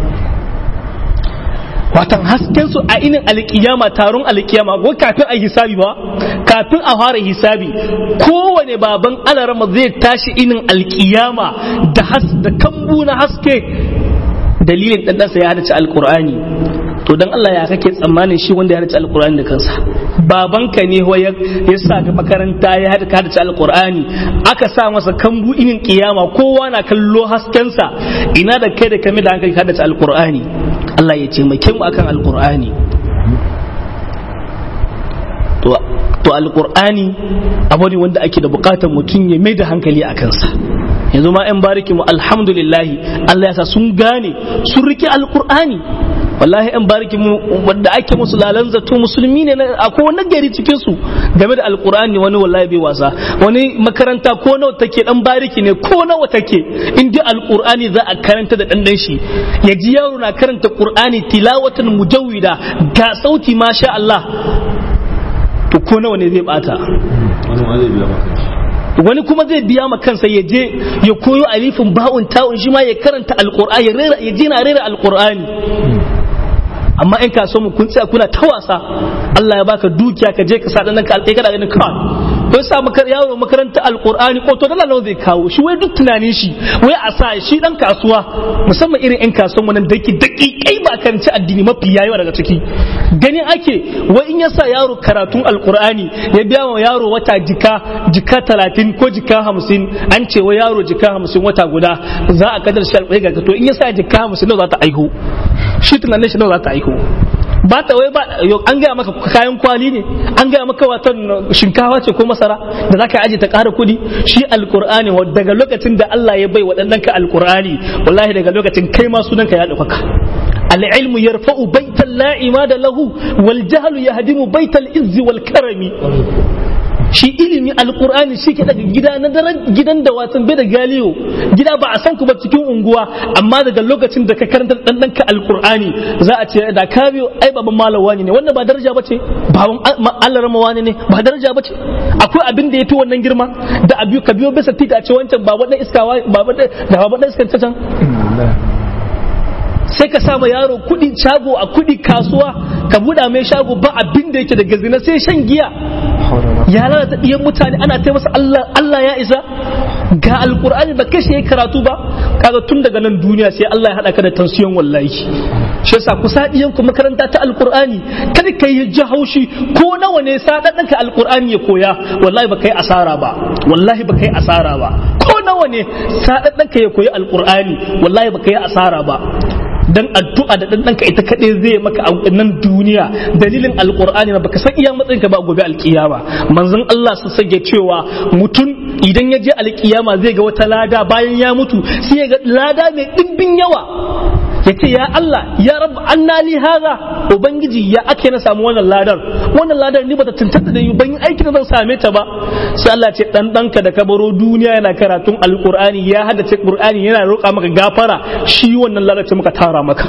[SPEAKER 2] watan hasken su a inin alkiyama taron alkiyama ko kafin a hisabi ba kafin a fara hisabi kowane baban alarama zai tashi inin alkiyama da has da kambu na haske dalilin dan ɗansa ya hadace alkur'ani to dan Allah ya kake tsammanin shi wanda ya hadace alkur'ani da kansa babanka ne ya sa ka makaranta ya hadace alkur'ani aka sa masa kambu inin kiyama kowa na kallo haskensa ina da kai da kame da hankali ka hadace alkur'ani Allah ya taimake mu akan alkur'ani to to alkur'ani abu ne wanda ake da bukatar mutum ya mai da hankali a kansa yanzu ma 'yan bariki mu alhamdulillahi Allah ya sa sun gane sun rike alkur'ani wallahi 'yan bariki mu wanda ake musu lalan zato musulmi ne akwai wani gari cikin su game da alkur'ani wani wallahi bai wasa wani makaranta ko nawa take dan bariki ne ko nawa take in dai alkur'ani za a karanta da dan shi ya ji yaro na karanta qur'ani tilawatan mujawwida ga sauti masha Allah to ko nawa ne zai bata wani kuma zai biya ma kansa ya je ya koyo alifin ba'un ta'un shi ma ya karanta alqur'ani ya rera ya je na rera alqur'ani amma in ka so mu kun tsaya kuna ta wasa Allah ya baka dukiya ka je ka sa dan ka alƙai kada ganin ka ko sa maka yaro makaranta alqur'ani ko to dala nawa zai kawo shi wai duk tunanin shi wai a sa shi dan kasuwa musamman irin yan kasuwan wannan daki daki kai ba karanci addini mafi yayi daga ciki ganin ake wai in ya sa yaro karatun alqur'ani ya biya wa yaro wata jika jika talatin ko jika hamsin an ce wa yaro jika hamsin wata guda za a kadar shi alƙai ga to in ya sa jika hamsin nawa za ta aihu shi tunanin shi nawa za ta aihu ba ta wai ba an gaya maka kayan kwali ne an gaya maka watan shinkawa ce ko masara da za ka aje ta ƙara kuɗi shi alƙur'ani daga lokacin da Allah ya bai waɗannan ka alƙur'ani wallahi daga lokacin kai ma sunanka ya ɗaukaka العلم يرفع بيت لا عماد له والجهل يهدم بيت العز والكرم shi ilimi alkur'ani shi ke daga gida na daren gidan da watan bai da galiyo gida ba a san ku ba cikin unguwa amma daga lokacin da ka karanta dan ka alkur'ani za a ce da ka biyo ai baban malam wani ne wannan ba daraja bace baban Allah rama wani ne ba daraja bace akwai abin da yafi wannan girma da abiyo ka biyo bisa titi a ce wancan baba dan iskawa baba da baba dan iskan can sai ka sama yaro kudi shago a kudi kasuwa ka buɗa mai shago ba abin da yake da gazina sai shan giya ya lalata ɗiyan mutane ana ta masa Allah Allah ya isa ga alkur'ani ba kashe ya karatu ba kaga tun daga nan duniya sai Allah ya haɗa ka da tansiyon wallahi shi yasa ku sa ɗiyan ku makaranta ta alkur'ani kada ka yi ji haushi ko nawa ne sa ɗan ka alkur'ani ya koya wallahi ba kai asara ba wallahi ba kai asara ba ko nawa ne sa ɗan ka ya koyi alkur'ani wallahi ba kai asara ba dan addu'a da dan danka ita kadai zai maka a nan duniya dalilin alqur'ani na baka san iya matsayin ka ba gobe alkiyama manzon Allah su sage cewa mutum idan ya je alkiyama zai ga wata lada bayan ya mutu sai ya ga lada mai dimbin yawa ya ce ya Allah ya rabu anna li hadha ubangiji ya ake na samu wannan ladar wannan ladar ni bata tantance da yi ban aiki da zan same ta ba sai Allah ce dan danka da kabaro duniya yana karatun alqur'ani ya haddace qur'ani yana roƙa maka gafara shi wannan ladar ce muka tara maka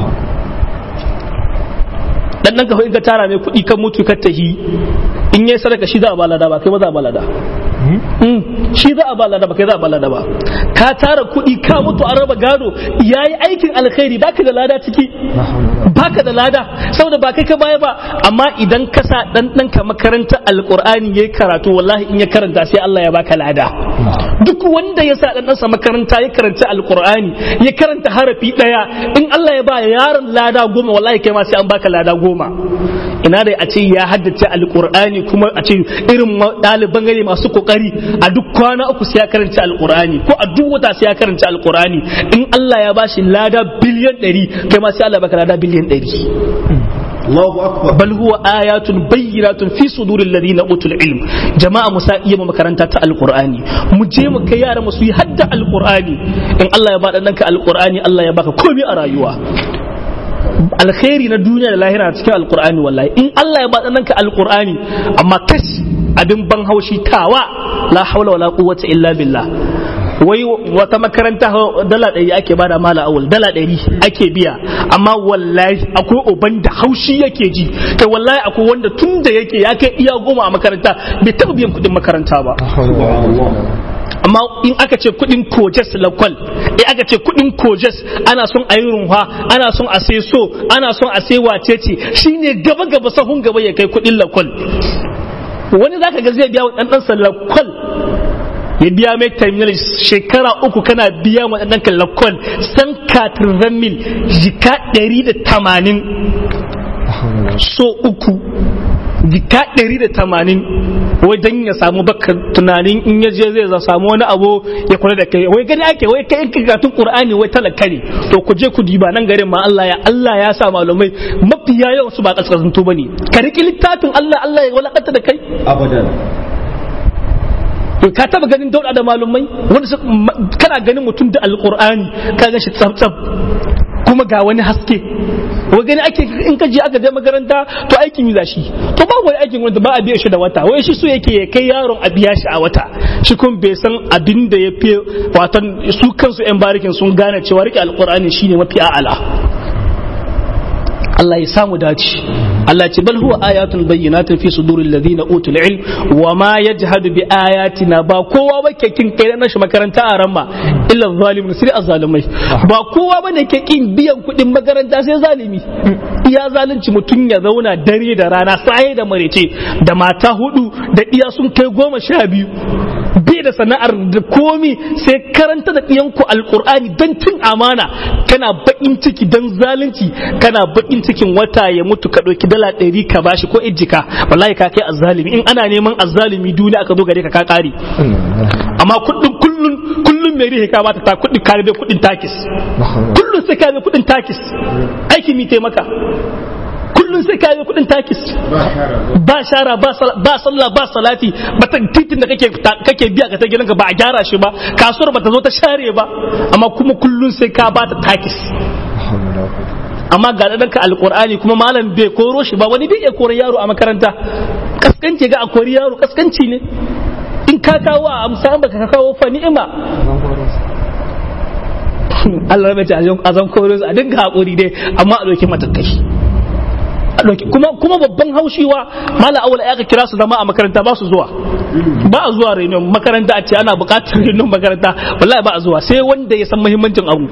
[SPEAKER 2] dan danka in ka tara mai kuɗi kan mutu ka tahi in yayi sadaka shi za a balada ba kai ba za a balada shi za a balada ba kai za a balada ba ka tara kuɗi ka mutu an raba gado yayi aikin alkhairi baka da lada ciki baka da lada saboda ba kai ka baya ba amma idan ka sa dan ɗanka makarantar alqur'ani yayi karatu wallahi in ya karanta sai Allah ya baka lada duk wanda ya sa dan ɗansa makaranta ya karanta alqur'ani ya karanta harafi daya in Allah ya ba yaron lada goma wallahi kai ma sai an baka lada goma ina dai a ce ya haddace alqur'ani kuma a ce irin ɗaliban gari masu kokari a duk kwana uku sai ya karanta alqur'ani ko a duk wata sai ya karanta alqur'ani in Allah ya bashi lada biliyan 100 kai ma sai Allah baka lada biliyan 100
[SPEAKER 3] Allahu akbar
[SPEAKER 2] bal huwa ayatun bayyinatun fi suduril ladina utul ilm jama'a musa iya mu makaranta ta alqur'ani mu je mu kai yara mu su yi hadda alqur'ani in Allah ya bada danka alqur'ani Allah ya baka komai a rayuwa alkhairi na duniya da lahira a cikin alqur'ani wallahi in Allah ya ba ka alqur'ani amma kash abin ban haushi tawa la haula wala quwwata illa billah wai wata makaranta dala ɗari ake bada mala awul dala ɗari ake biya amma wallahi akwai uban da haushi yake ji kai wallahi akwai wanda tun da yake ya kai iya goma a makaranta bai taɓa biyan kuɗin makaranta ba amma in aka ce kuɗin kojes lakwal in aka ce kuɗin kojes ana son a yi runwa ana son a sai so ana son a sai wacece shine gaba gaba sahun gaba ya kai kuɗin lakwal wani zaka ga zai biya wa ɗan ɗansa lakwal ya biya mai terminal shekara uku kana biya waɗannan kallakon san katirvan mil jika ɗari da tamanin so uku jika ɗari da tamanin wai dan ya samu baka tunanin in ya je zai samu wani abu ya kula da kai wai gani ake wai kai karatun qur'ani wai talaka ne to ku je ku diba nan garin ma Allah ya Allah ya sa malumai mafiya yawan su ba kaskasantu bane ka riki littafin Allah Allah ya walakanta da kai
[SPEAKER 3] abadan
[SPEAKER 2] ka taba ganin dauda da malumai wanda kana ganin mutum da alqur'ani ka ga shi tsaf kuma ga wani haske wai gani ake in ka je aka je makaranta to aikin yi shi to ba wani aikin wanda ba a biya shi da wata wai shi so yake ya kai yaron a biya shi a wata shi kun bai san abin da ya fi watan su kansu yan barikin sun gane cewa rike alqur'ani shine mafi a'ala Allah ya samu dace Allah ce bal huwa ayatun bayyinatun fi suduril ladina utul ilm wa ma yajhadu bi ayatina ba kowa ba ke kin kai na shi makaranta a ramma illa zalimun sai azzalimai ba kowa bane ke kin biyan kuɗin makaranta sai zalimi iya zalunci mutum ya zauna dare da rana sai da marece da mata hudu da iya sun kai goma sha biyu bai da sana'ar da komi sai karanta da ɗiyanku alkur'ani don cin amana kana baƙin ciki don zalunci kana baƙin cikin wata ya mutu ka ɗauki dala ɗari ka bashi ko ijjika wallahi ka kai azzalimi in ana neman azzalimi duniya aka zo gare ka ka ƙare amma kullum kullum kullum mai rihe ka bata ta kuɗin ka bai kuɗin takis kullum sai ka bai kuɗin takis aiki mi taimaka kullum sai ka yi kudin takis ba shara ba sallah ba salati ba ta titin da kake kake biya ka ta gidanka ba a gyara shi ba kasuwar ba ta zo ta share ba amma kuma kullum sai ka ba ta takis amma ga ɗanka alƙur'ani kuma malam bai koro shi ba wani bai iya koro yaro a makaranta kaskanci ga a kori yaro kaskanci ne in ka kawo a amsa ba ka kawo fa ni'ima Allah rabe ta azan koro a dinga haƙuri dai amma a ɗauki matakai kuma kuma babban haushiwa mala awala ya ka kira su zama a makaranta ba su zuwa ba a zuwa renon makaranta a ce ana buƙatar renon makaranta wallahi ba a zuwa sai wanda ya san muhimmancin abu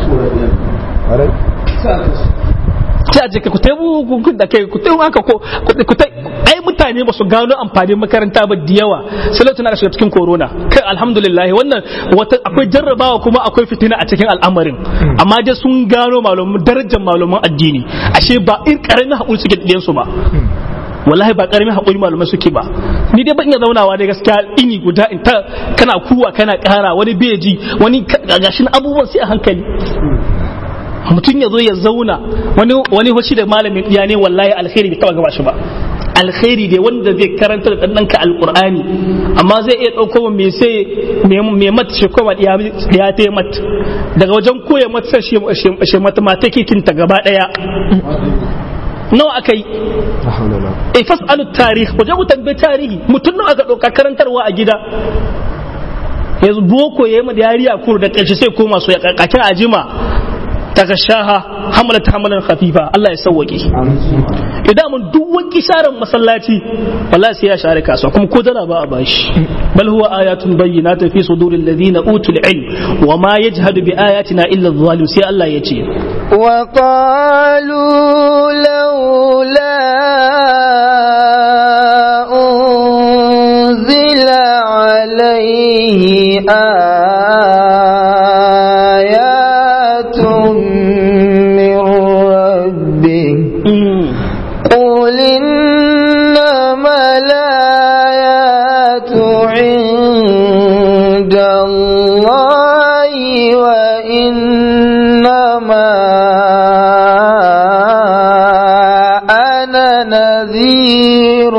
[SPEAKER 2] sai a ce ku tai ku da kai ku tai haka ko ku tai ai mutane ba su gano amfanin makaranta ba da yawa sai lokacin aka shiga cikin corona kai alhamdulillah wannan wata akwai jarrabawa kuma akwai fitina a cikin al'amarin amma dai sun gano malaman darajar malaman addini ashe ba in karamin hakuri suke da su ba wallahi ba karamin hakuri malamai suke ba ni dai ban iya zaunawa dai gaskiya ini guda in ta kana kuwa kana kara wani beji wani gashin abubuwan sai a hankali mutum ya zo ya zauna wani wani hoshi da malamin ya ne wallahi alkhairi bai taba gaba shi ba alkhairi dai wanda zai karanta da ɗanɗanka alkur'ani amma zai iya ɗauko mai sai mai mata shi kuma ya ta mat daga wajen koya mata shi matematikin ta gaba ɗaya nawa aka yi e fas'alu tarih wajen ku tambayi tarihi mutum nawa aka ɗauka karantarwa a gida yanzu boko ya yi yariya kuru da ƙarshe sai koma so ya ƙaƙaƙin ajima tagashaha hamalat hamalan khafifa Allah ya sauwake idan mun duk wani sharan masallaci wallahi sai ya share kasuwa kuma ko dala ba a bashi bal huwa ayatun bayyinatun fi suduril ladina utul ilm wa ma yajhadu bi ayatina illa adh-dhalim sai Allah ya ce
[SPEAKER 1] wa qalu laula unzila alayhi قل إنما الآيات عند الله وإنما أنا نذير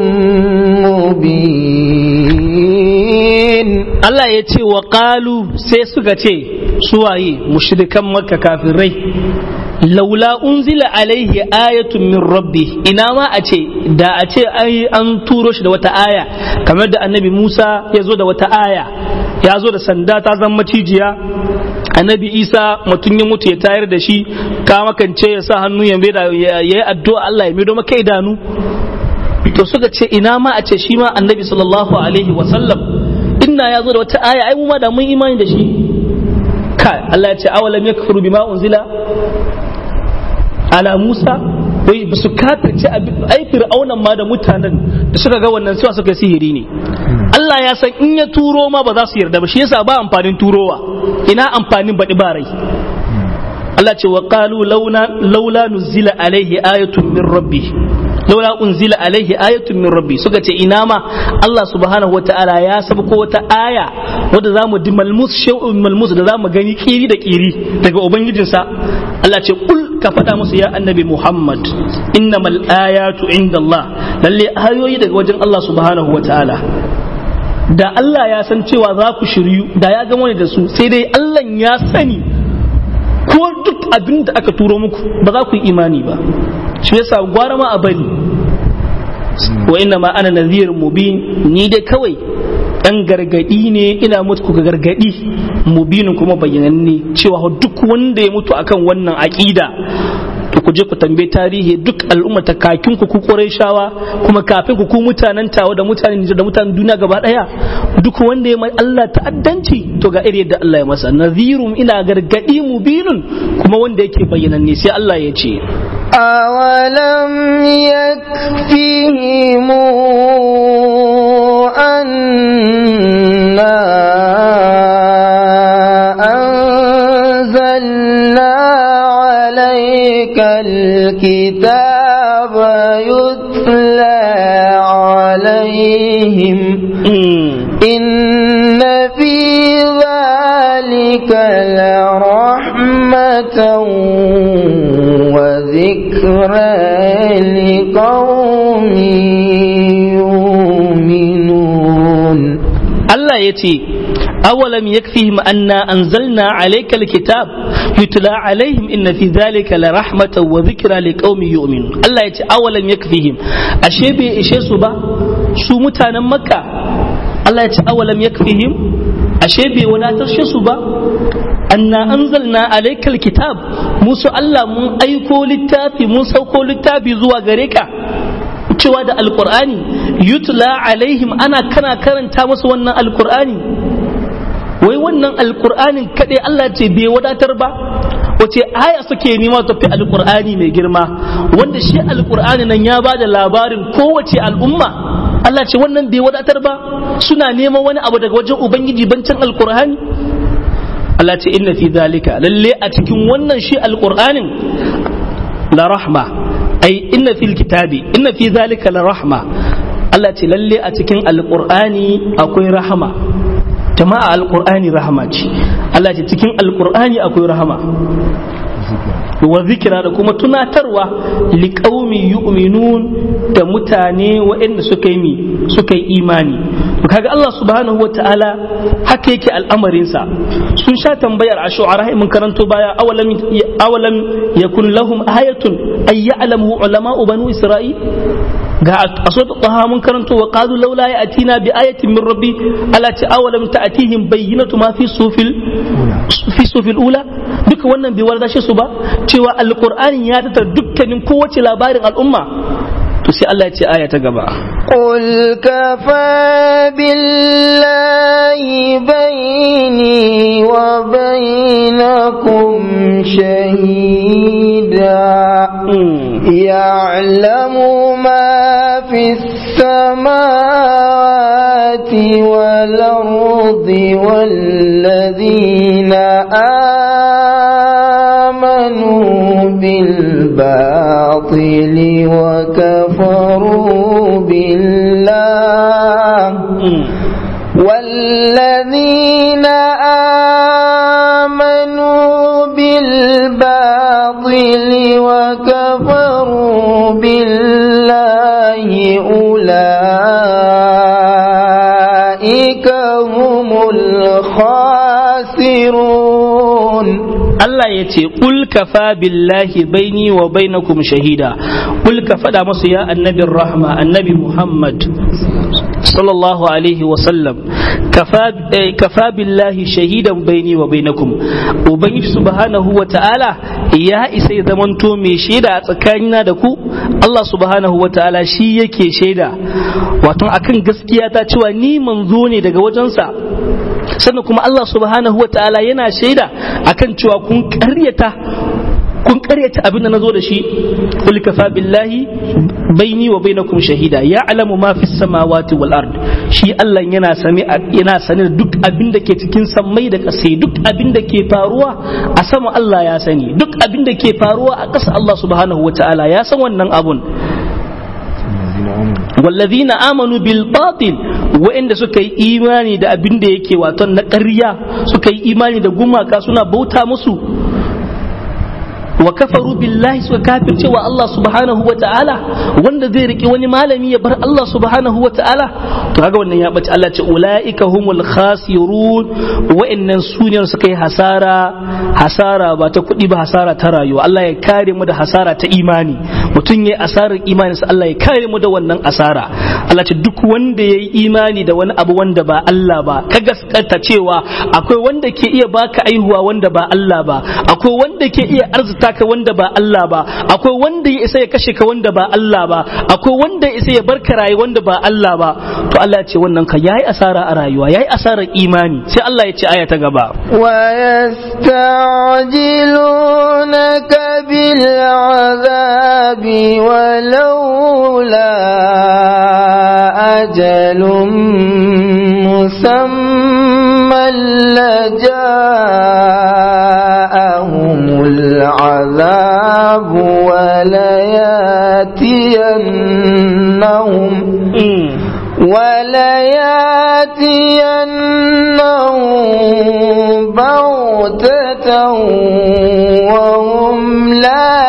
[SPEAKER 1] مبين
[SPEAKER 2] Allah ya ce wa ƙalu sai suka ce suwaye mushrikan makka kafirai laula unzila alaihi ayatun min rabbi ina ma a ce da a ce ai an turo shi da wata aya kamar da annabi Musa ya zo da wata aya ya zo da sanda ta zama macijiya annabi Isa mutum ya mutu ya tayar da shi ka makance ya sa hannu ya yi addu'a Allah ya mido maka idanu to suka ce ina ma a ce shi ma annabi sallallahu alaihi wa sallam inna ya zo da wata aya ai mu ma da mun imani da shi kai Allah ya ce awalam yakfuru bima unzila ala Musa wai ba su kafirce ai fir'aunan ma da mutanen da suka ga wannan cewa suka sihiri ne Allah ya san in ya turo ma ba za su yarda ba shi yasa ba amfanin turowa ina amfanin baɗi ba rai Allah ce wa qalu launa laula nuzila alaihi ayatun min rabbi laula unzila alaihi ayatun min rabbi suka ce ina ma Allah subhanahu wataala ya sabko wata aya wadda zamu di malmus shay'un malmus da zamu gani kiri da kiri daga ubangijinsa Allah ce kul ka faɗa musu ya annabi Muhammad innamal ayatu indallah lalle ayoyi daga wajen Allah subhanahu wataala da Allah ya san cewa za ku shiryu da ya gama da su sai dai Allah ya sani ko duk abin da aka turo muku ba za ku yi imani ba shi yasa gwara ma a bari wa inna ma ana nadhir mubin ni dai kawai dan gargadi ne ina mutu ku gargadi mubinin kuma bayyananne cewa duk wanda ya mutu akan wannan aqida to ku je ku tambaye tarihi duk al'umma ta kakin ku ku shawa kuma kafin ku ku mutanen tawa da mutanen da mutanen duniya gaba daya duk wanda ya mai Allah ta'addanci to ga iri yadda Allah ya masa nadhirum ina gargadi mubinun kuma wanda yake bayyananne sai Allah ya ce
[SPEAKER 1] أولم يكفهم أنا أنزلنا عليك الكتاب يتلى عليهم إن في ذلك لرحمة وذكرى لقوم يؤمنون
[SPEAKER 2] Allah ya ce awalam yakfihim anna anzalna alayka alkitab yutla alaihim inna fi dhalika la rahmatan wa dhikra liqaumin yu'minun Allah ya ce awalam yakfihim ashe bai ishe su ba su mutanen makka Allah ya ce awalam yakfihim ashe bai wadatar su ba anna anzalna alaykal kitab musu Allah mun aiko littafi mun sauko littafi zuwa gare ka cewa da alqur'ani yutla alaihim ana kana karanta musu wannan alqur'ani wai wannan alqur'anin kadai Allah ce bai wadatar ba wace aya suke nema tafi alqur'ani mai girma wanda shi alqur'ani nan ya bada labarin kowace al'umma Allah ce wannan bai wadatar ba suna neman wani abu daga wajen ubangiji bancin alqur'ani Allah ce inna fi zalika lalle a cikin wannan shi alqur'anin la rahma ai inna fil kitabi inna fi zalika la rahma Allah ce lalle a cikin alqur'ani akwai rahama jama'a alqur'ani rahama ce Allah ce cikin alqur'ani akwai rahama wa zikira da kuma tunatarwa liƙaumi yu'minun da mutane waɗanda suka yi suka yi imani kaga Allah subhanahu wata'ala haka yake al'amarinsa sun sha tambayar a shu'ara mun karanto baya awalam awalam yakun lahum ayatun ay ya'lamu ulama'u banu isra'il ga a so ta mun karanto wa qalu laula ya'tina bi ayatin min rabbi ala ta awalam ta'tihim bayyinatu ma fi sufil fi sufil ula duka wannan bai warda su ba cewa alqur'ani ya tattara dukkanin kowace labarin al'umma to sai Allah ya ce aya ta gaba
[SPEAKER 1] قل كفى بالله بيني وبينكم شهيدا يعلم ما في السماوات والأرض والذين آمنوا بالباطل وكفروا بالله والذين آمنوا بالباطل وكفروا بالله أولئك هم الخاسرون
[SPEAKER 2] Allah ya ce qul kafa billahi baini wa bainakum shahida qul ka fada musu ya annabin rahma annabi Muhammad sallallahu alaihi wa sallam kafa kafa billahi shahidan baini wa bainakum ubangiji subhanahu wa ta'ala ya isa ya zamanto mai shaida a tsakanina da ku Allah subhanahu wa ta'ala shi yake shaida wato akan gaskiya ta cewa ni manzo ne daga wajensa sannan kuma Allah subhanahu wa ta'ala yana shaida akan cewa kun karyata kun karyata abin da nazo da shi kul kafa billahi baini wa bainakum shahida ya'lamu ma fis samawati wal ard shi Allah yana sami yana sani da duk abin da ke cikin sammai da ƙasa duk abin da ke faruwa a sama Allah ya sani duk abin da ke faruwa a ƙasa Allah subhanahu wa ta'ala ya san wannan abun والذين آمنوا بالباطل وإن suka yi imani da abin da yake waton na ƙarya suka yi imani da gumaka suna bauta musu wa kafaru billahi suka kafirce wa Allah subhanahu wa ta'ala wanda zai riki wani malami ya bar Allah subhanahu wa ta'ala to kaga wannan ya bace Allah ce ulaika humul khasirun wa'annan suniyar suka yi hasara hasara ba ta kuɗi ba hasara ta rayuwa Allah ya kare mu da hasara ta imani mutum yayi asarar imani sai Allah ya kare mu da wannan asara Allah ce duk wanda yayi imani da wani abu wanda ba Allah ba ka gaskata cewa akwai wanda ke iya baka aihuwa wanda ba Allah ba akwai wanda ke iya arzuta ka wanda ba Allah ba akwai wanda ya isa ya kashe ka wanda ba Allah ba akwai wanda ya isa ya barka rayu wanda ba Allah ba to Allah ya ce wannan ka yayi asara a rayuwa yayi asarar imani sai Allah ya ce aya ta gaba
[SPEAKER 1] ويستعجلونك بالعذاب ولولا أجل مسمى لجاءهم العذاب ولياتينهم ولياتينهم بغتة وهم لا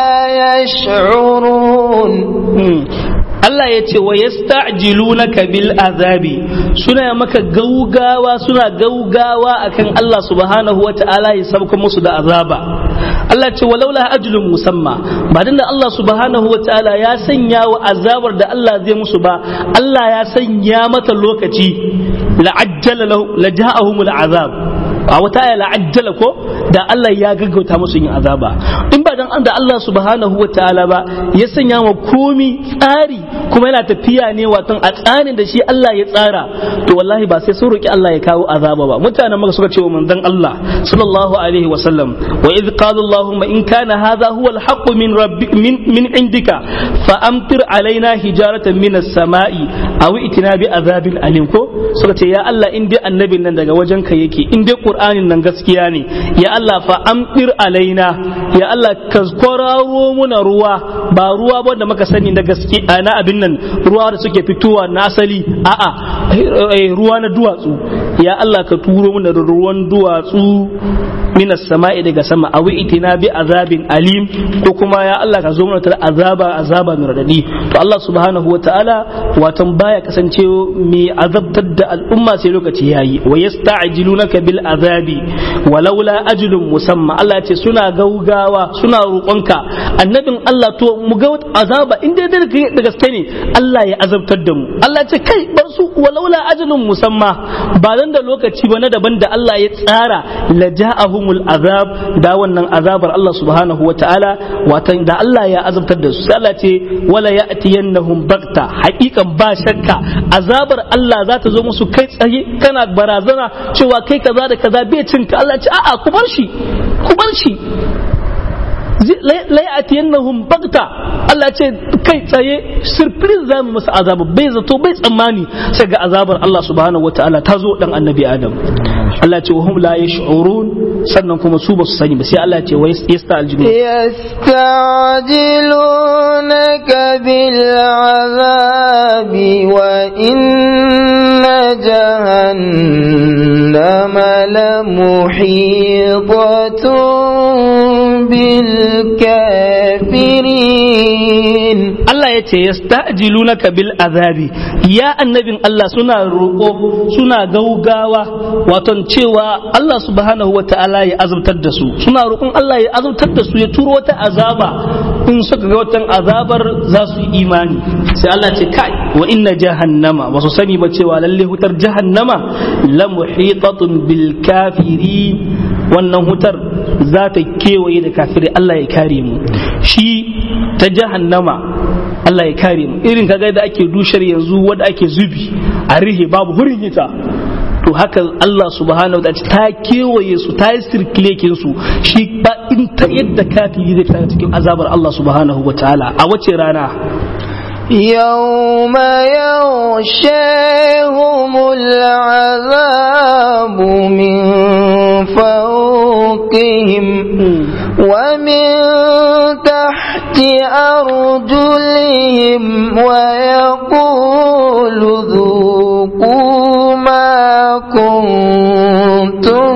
[SPEAKER 1] يشعرون
[SPEAKER 2] Allah ya ce wa yasta'jilunaka bil azabi suna maka gaugawa suna gaugawa akan Allah subhanahu wata'ala ya sabka musu da azaba Allah ce walaula ajlun musamma ba dan da Allah subhanahu wata'ala ya sanya wa azabar da Allah zai musu ba Allah ya sanya mata lokaci la'ajjala lahu laja'ahumul azab a wata aya la'ajjala ko da Allah ya gaggauta musu yin azaba in ba dan da Allah subhanahu wa ta'ala ba ya sanya wa komi tsari kuma yana tafiya ne watan a tsarin da shi Allah ya tsara to wallahi ba sai sun roki Allah ya kawo azaba ba mutanen maka suka ce wa manzon Allah sallallahu alaihi wa sallam wa idh qala Allahumma in kana hadha huwa al-haqq min rabbik min min indika fa amtir alaina hijaratan min as-sama'i aw itina bi azabin alim ko suka ce ya Allah in dai annabin nan daga wajenka yake in dai Qur'anin nan gaskiya ne ya Allah fa amtir alaina ya Allah ka kwararo muna ruwa ba ruwa ba da muka sani na gaske na abin nan ruwa da suke fitowa na asali a'a ruwa na duwatsu ya Allah ka turo muna ruwan duwatsu minas sama'i daga sama a itina bi azabin alim ko kuma ya Allah ka zo mana da azaba azaba mai radadi to Allah subhanahu wa ta'ala watan baya kasance mai azabtar da al'umma sai lokaci yayi wa yasta'jilunaka bil azabi walaula ajlun musamma Allah ya ce suna gaugawa suna roƙonka annabin Allah to mu ga azaba in dai da gaske ne Allah ya azabtar da mu Allah ya ce kai bar su walaula ajlun musamma ba dan da lokaci ba na daban da Allah ya tsara la ja'ahumul azab da wannan azabar Allah subhanahu wa ta'ala watan da Allah ya azabtar da su sai Allah ce wala ya'tiyannahum bagta haƙiƙan ba shakka azabar Allah za ta zo musu kai tsaye kana barazana cewa kai kaza da kaza bai cinka Allah ce a'a ku bar shi ku bar shi la ya'tiyannahum bagta Allah ce kai tsaye surprise za mu masa azaba bai zato bai tsammani sai ga azabar Allah subhanahu wataala ta zo dan annabi Adam Allah ce wa hum la yash'urun sannan kuma su ba su sani ba sai Allah ce wa yasta'jilu
[SPEAKER 1] yasta'jilunaka bil azabi wa inna jahannama lamuhitatun bil kafirin
[SPEAKER 2] Allah ya ce yasta'jilunaka bil azabi ya annabin Allah suna roƙo suna gaugawa wato cewa Allah subhanahu wa ta'ala ya azabtar da su suna roƙon Allah ya azabtar da su ya turo wata azaba in suka ga watan azabar za su yi imani sai Allah ce kai wa inna jahannama ba su sani ba cewa lalle hutar jahannama la muhitatun bil kafirin wannan hutar za ta kewaye da kafirai Allah ya kare mu shi ta jahannama Allah ya kare mu irin kaga da ake dushar yanzu wanda ake zubi a rihe babu hurin hita to haka Allah subhanahu wa ta'ala ta kewaye su ta yi sirkilekin su shi ba in ta yadda kafiri zai fita cikin azabar Allah subhanahu wa ta'ala a wace rana
[SPEAKER 1] يوم يغشاهم العذاب من فوقهم ومن تحت أرجلهم ويقول ذوقوا ما كنتم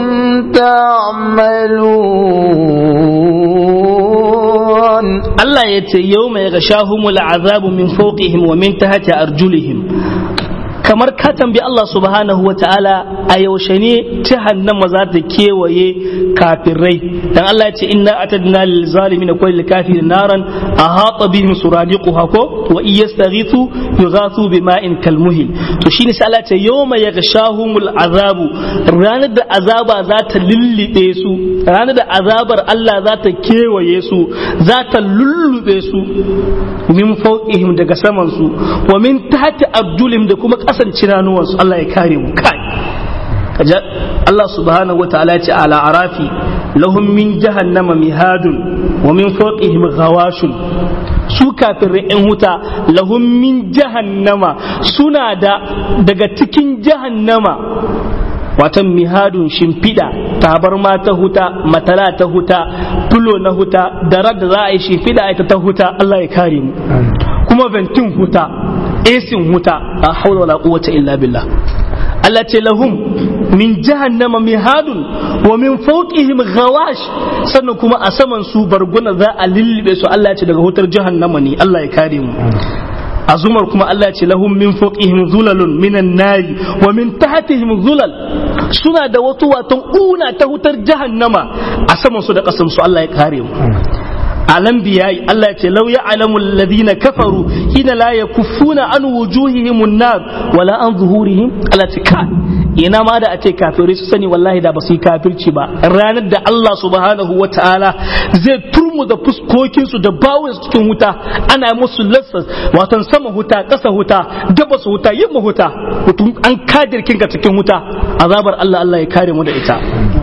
[SPEAKER 1] تعملون
[SPEAKER 2] Allah ya ce yau mai gashahumul azabu min fawqihim wa min tahti arjulihim kamar ka tambi Allah subhanahu wa ta'ala a yaushe ne jahannama za ta kewaye kafirai dan Allah ya ce inna atadna lil zalimin kulli kafirin naran ahata bihim suradiquha ko wa iyastaghithu yughathu bima'in kalmuhil to shine sai Allah ya ce yawma yaghshahumul azabu ranar da azaba za ta lullube su ranar da azabar Allah za ta kewaye su za ta lullube su min fawqihim daga saman su wa min tahti arjulihim da kuma kasan cinanuwansu Allah ya kare mu kai kaja Allah subhanahu wa ta'ala ce ala arafi lahum min jahannama mihadun wa min fawqihim ghawashun su kafirin yan huta lahum min jahannama suna da daga cikin jahannama watan mihadun shimfiɗa tabarma ta huta matala ta huta tulo na huta darar da za a yi shimfiɗa ita ta huta Allah ya kare mu kuma ventin huta esin huta a haula wala quwwata illa billah Allah ce lahum min jahannama mihadun wa min fawqihim ghawash sannan kuma a saman su barguna za a lillibe su Allah ya ce daga hutar jahannama ne Allah ya kare mu azumar kuma Allah ce lahum min fawqihim zulalun minan nari wa min tahtihim zulal suna da wato watan una ta hutar jahannama a saman su da kasan su Allah ya kare mu alam biyayi Allah ya ce law ya'lamu alladhina kafaru hina la yakuffuna an wujuhihim an-nar wala an zuhurihim Allah ce ka ina ma da a ce kafirai su sani wallahi da ba su yi kafirci ba ranar da Allah subhanahu wa ta'ala zai turmu da fuskokin su da bawon su cikin wuta ana musu lassa watan sama huta ƙasa huta gabas huta yamma huta mutum an kadirkin ka cikin wuta azabar Allah Allah ya kare mu da ita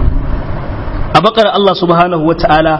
[SPEAKER 2] a bakar Allah subhanahu wa ta'ala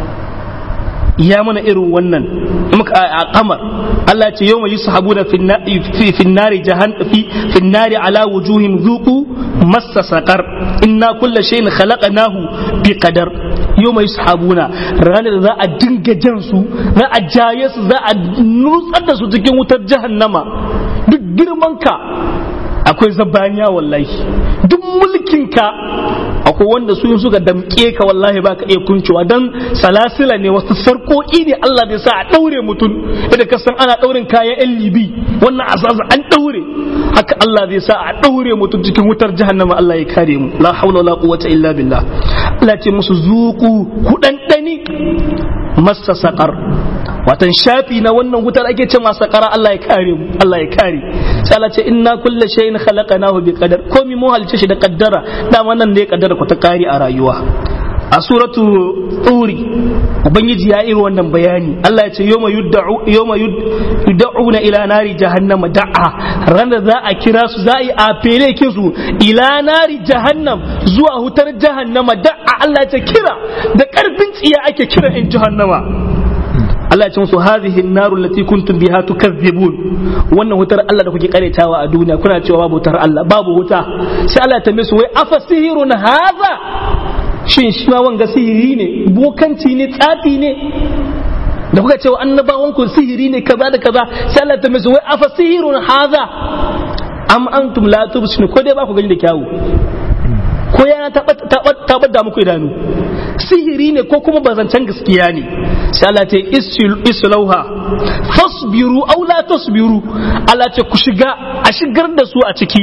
[SPEAKER 2] ya mana irin wannan a kamar Allah ce yau mai yi sahabuna finnari jahan fi finnari ala wujuhim zuku massa sakar inna kulla shay'in khalaqnahu bi qadar yau mai sahabuna ranar da za a dinga jan su za a jaye su za a nutsar da su cikin wutar jahannama duk girman ka akwai zabaniya wallahi duk mulkin ka akwai wanda su yin suka damke ka wallahi baka iya kuncewa dan salasila ne wasu sarkoki ne Allah bai sa a daure mutum idan ka san ana daurin kayan yan libi wannan azaza an daure haka Allah zai sa a daure mutum cikin wutar jahannama Allah ya kare mu la haula wala quwwata illa billah Allah ce musu zuku kudandani massa saqar watan shafi na wannan wutar ake ce masa sakara Allah ya kare mu Allah ya kare sai Allah ce inna kullu shay'in khalaqnahu bi qadar komi mu halice shi da kaddara dama nan ne kaddara ku ta kare a rayuwa a suratu turi ubangiji ya iri wannan bayani Allah ya ce yawma yudda'u yawma yud'una ila nari jahannama da'a ran da za a kira su za a yi afele kin su ila nari jahannam zuwa hutar jahannama da'a Allah ya ce kira da karfin tsiya ake kira in jahannama Allah ya ce musu hadhihi an-naru allati kuntum biha tukazzibun wannan wutar Allah da kuke karetawa a duniya kuna cewa babu wutar Allah babu wuta sai Allah ya tambaye su wai afa sihirun hadha shin shi ma wanga sihiri ne bokanci ne tsafi ne da kuka cewa annabawan ku sihiri ne kaza da kaza sai Allah ya tambaye su wai afa sihirun hadha am antum la tubsinu ko dai ba ku gani da kyawu ko ya rana ta bada muku idanu sihiri ne ko kuma bazancan gaskiya ne sai Allah ce islauha fasbiru aw la tasbiru Allah ce ku shiga a shigar da su a ciki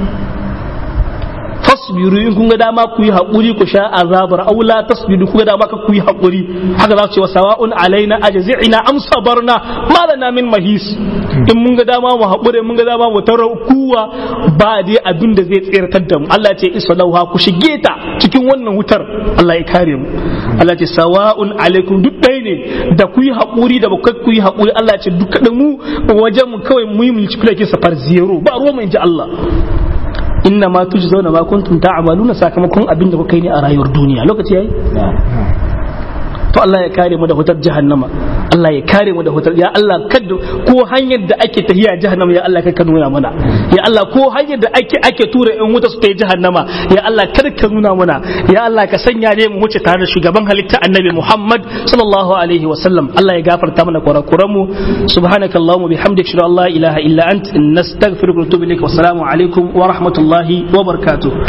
[SPEAKER 2] fasbiru in kun ga dama ku yi haƙuri ku sha azabar aw la tasbiru kun ga dama ka ku yi haƙuri haka za su ce sawa'un alaina ajzi'na am sabarna ma lana min mahis in mun ga dama mu haƙuri mun ga dama mu tara kuwa ba dai abin da zai tsirtar da mu Allah ce islauha ku shige ta cikin wannan wutar Allah ya kare mu Allah ce sawa'un alaikum duk ɗaya ne da ku yi haƙuri da ba ku yi haƙuri Allah ce duk da mu wajen mu kawai mu yi mulki safar zero ba ruwa mu inji Allah inna ma tujzauna ma kuntum ta'maluna sakamakon abin da kuka yi ne a rayuwar duniya lokaci yayi to Allah ya kare mu da hutar jahannama Allah ya kare mu da hutar ya Allah kada ko hanyar da ake tahiya jahannama ya Allah ka nuna mana ya Allah ko hanyar da ake ake tura in wuta su ta yi jahannama ya Allah kada ka nuna mana ya Allah ka sanya ne mu wuce tare da shugaban halitta annabi Muhammad sallallahu alaihi wa sallam Allah ya gafarta mana kurakuran mu subhanakallahumma bihamdika shalla la ilaha illa ant nastaghfiruka wa natubu ilaik wa assalamu alaikum wa rahmatullahi wa barakatuh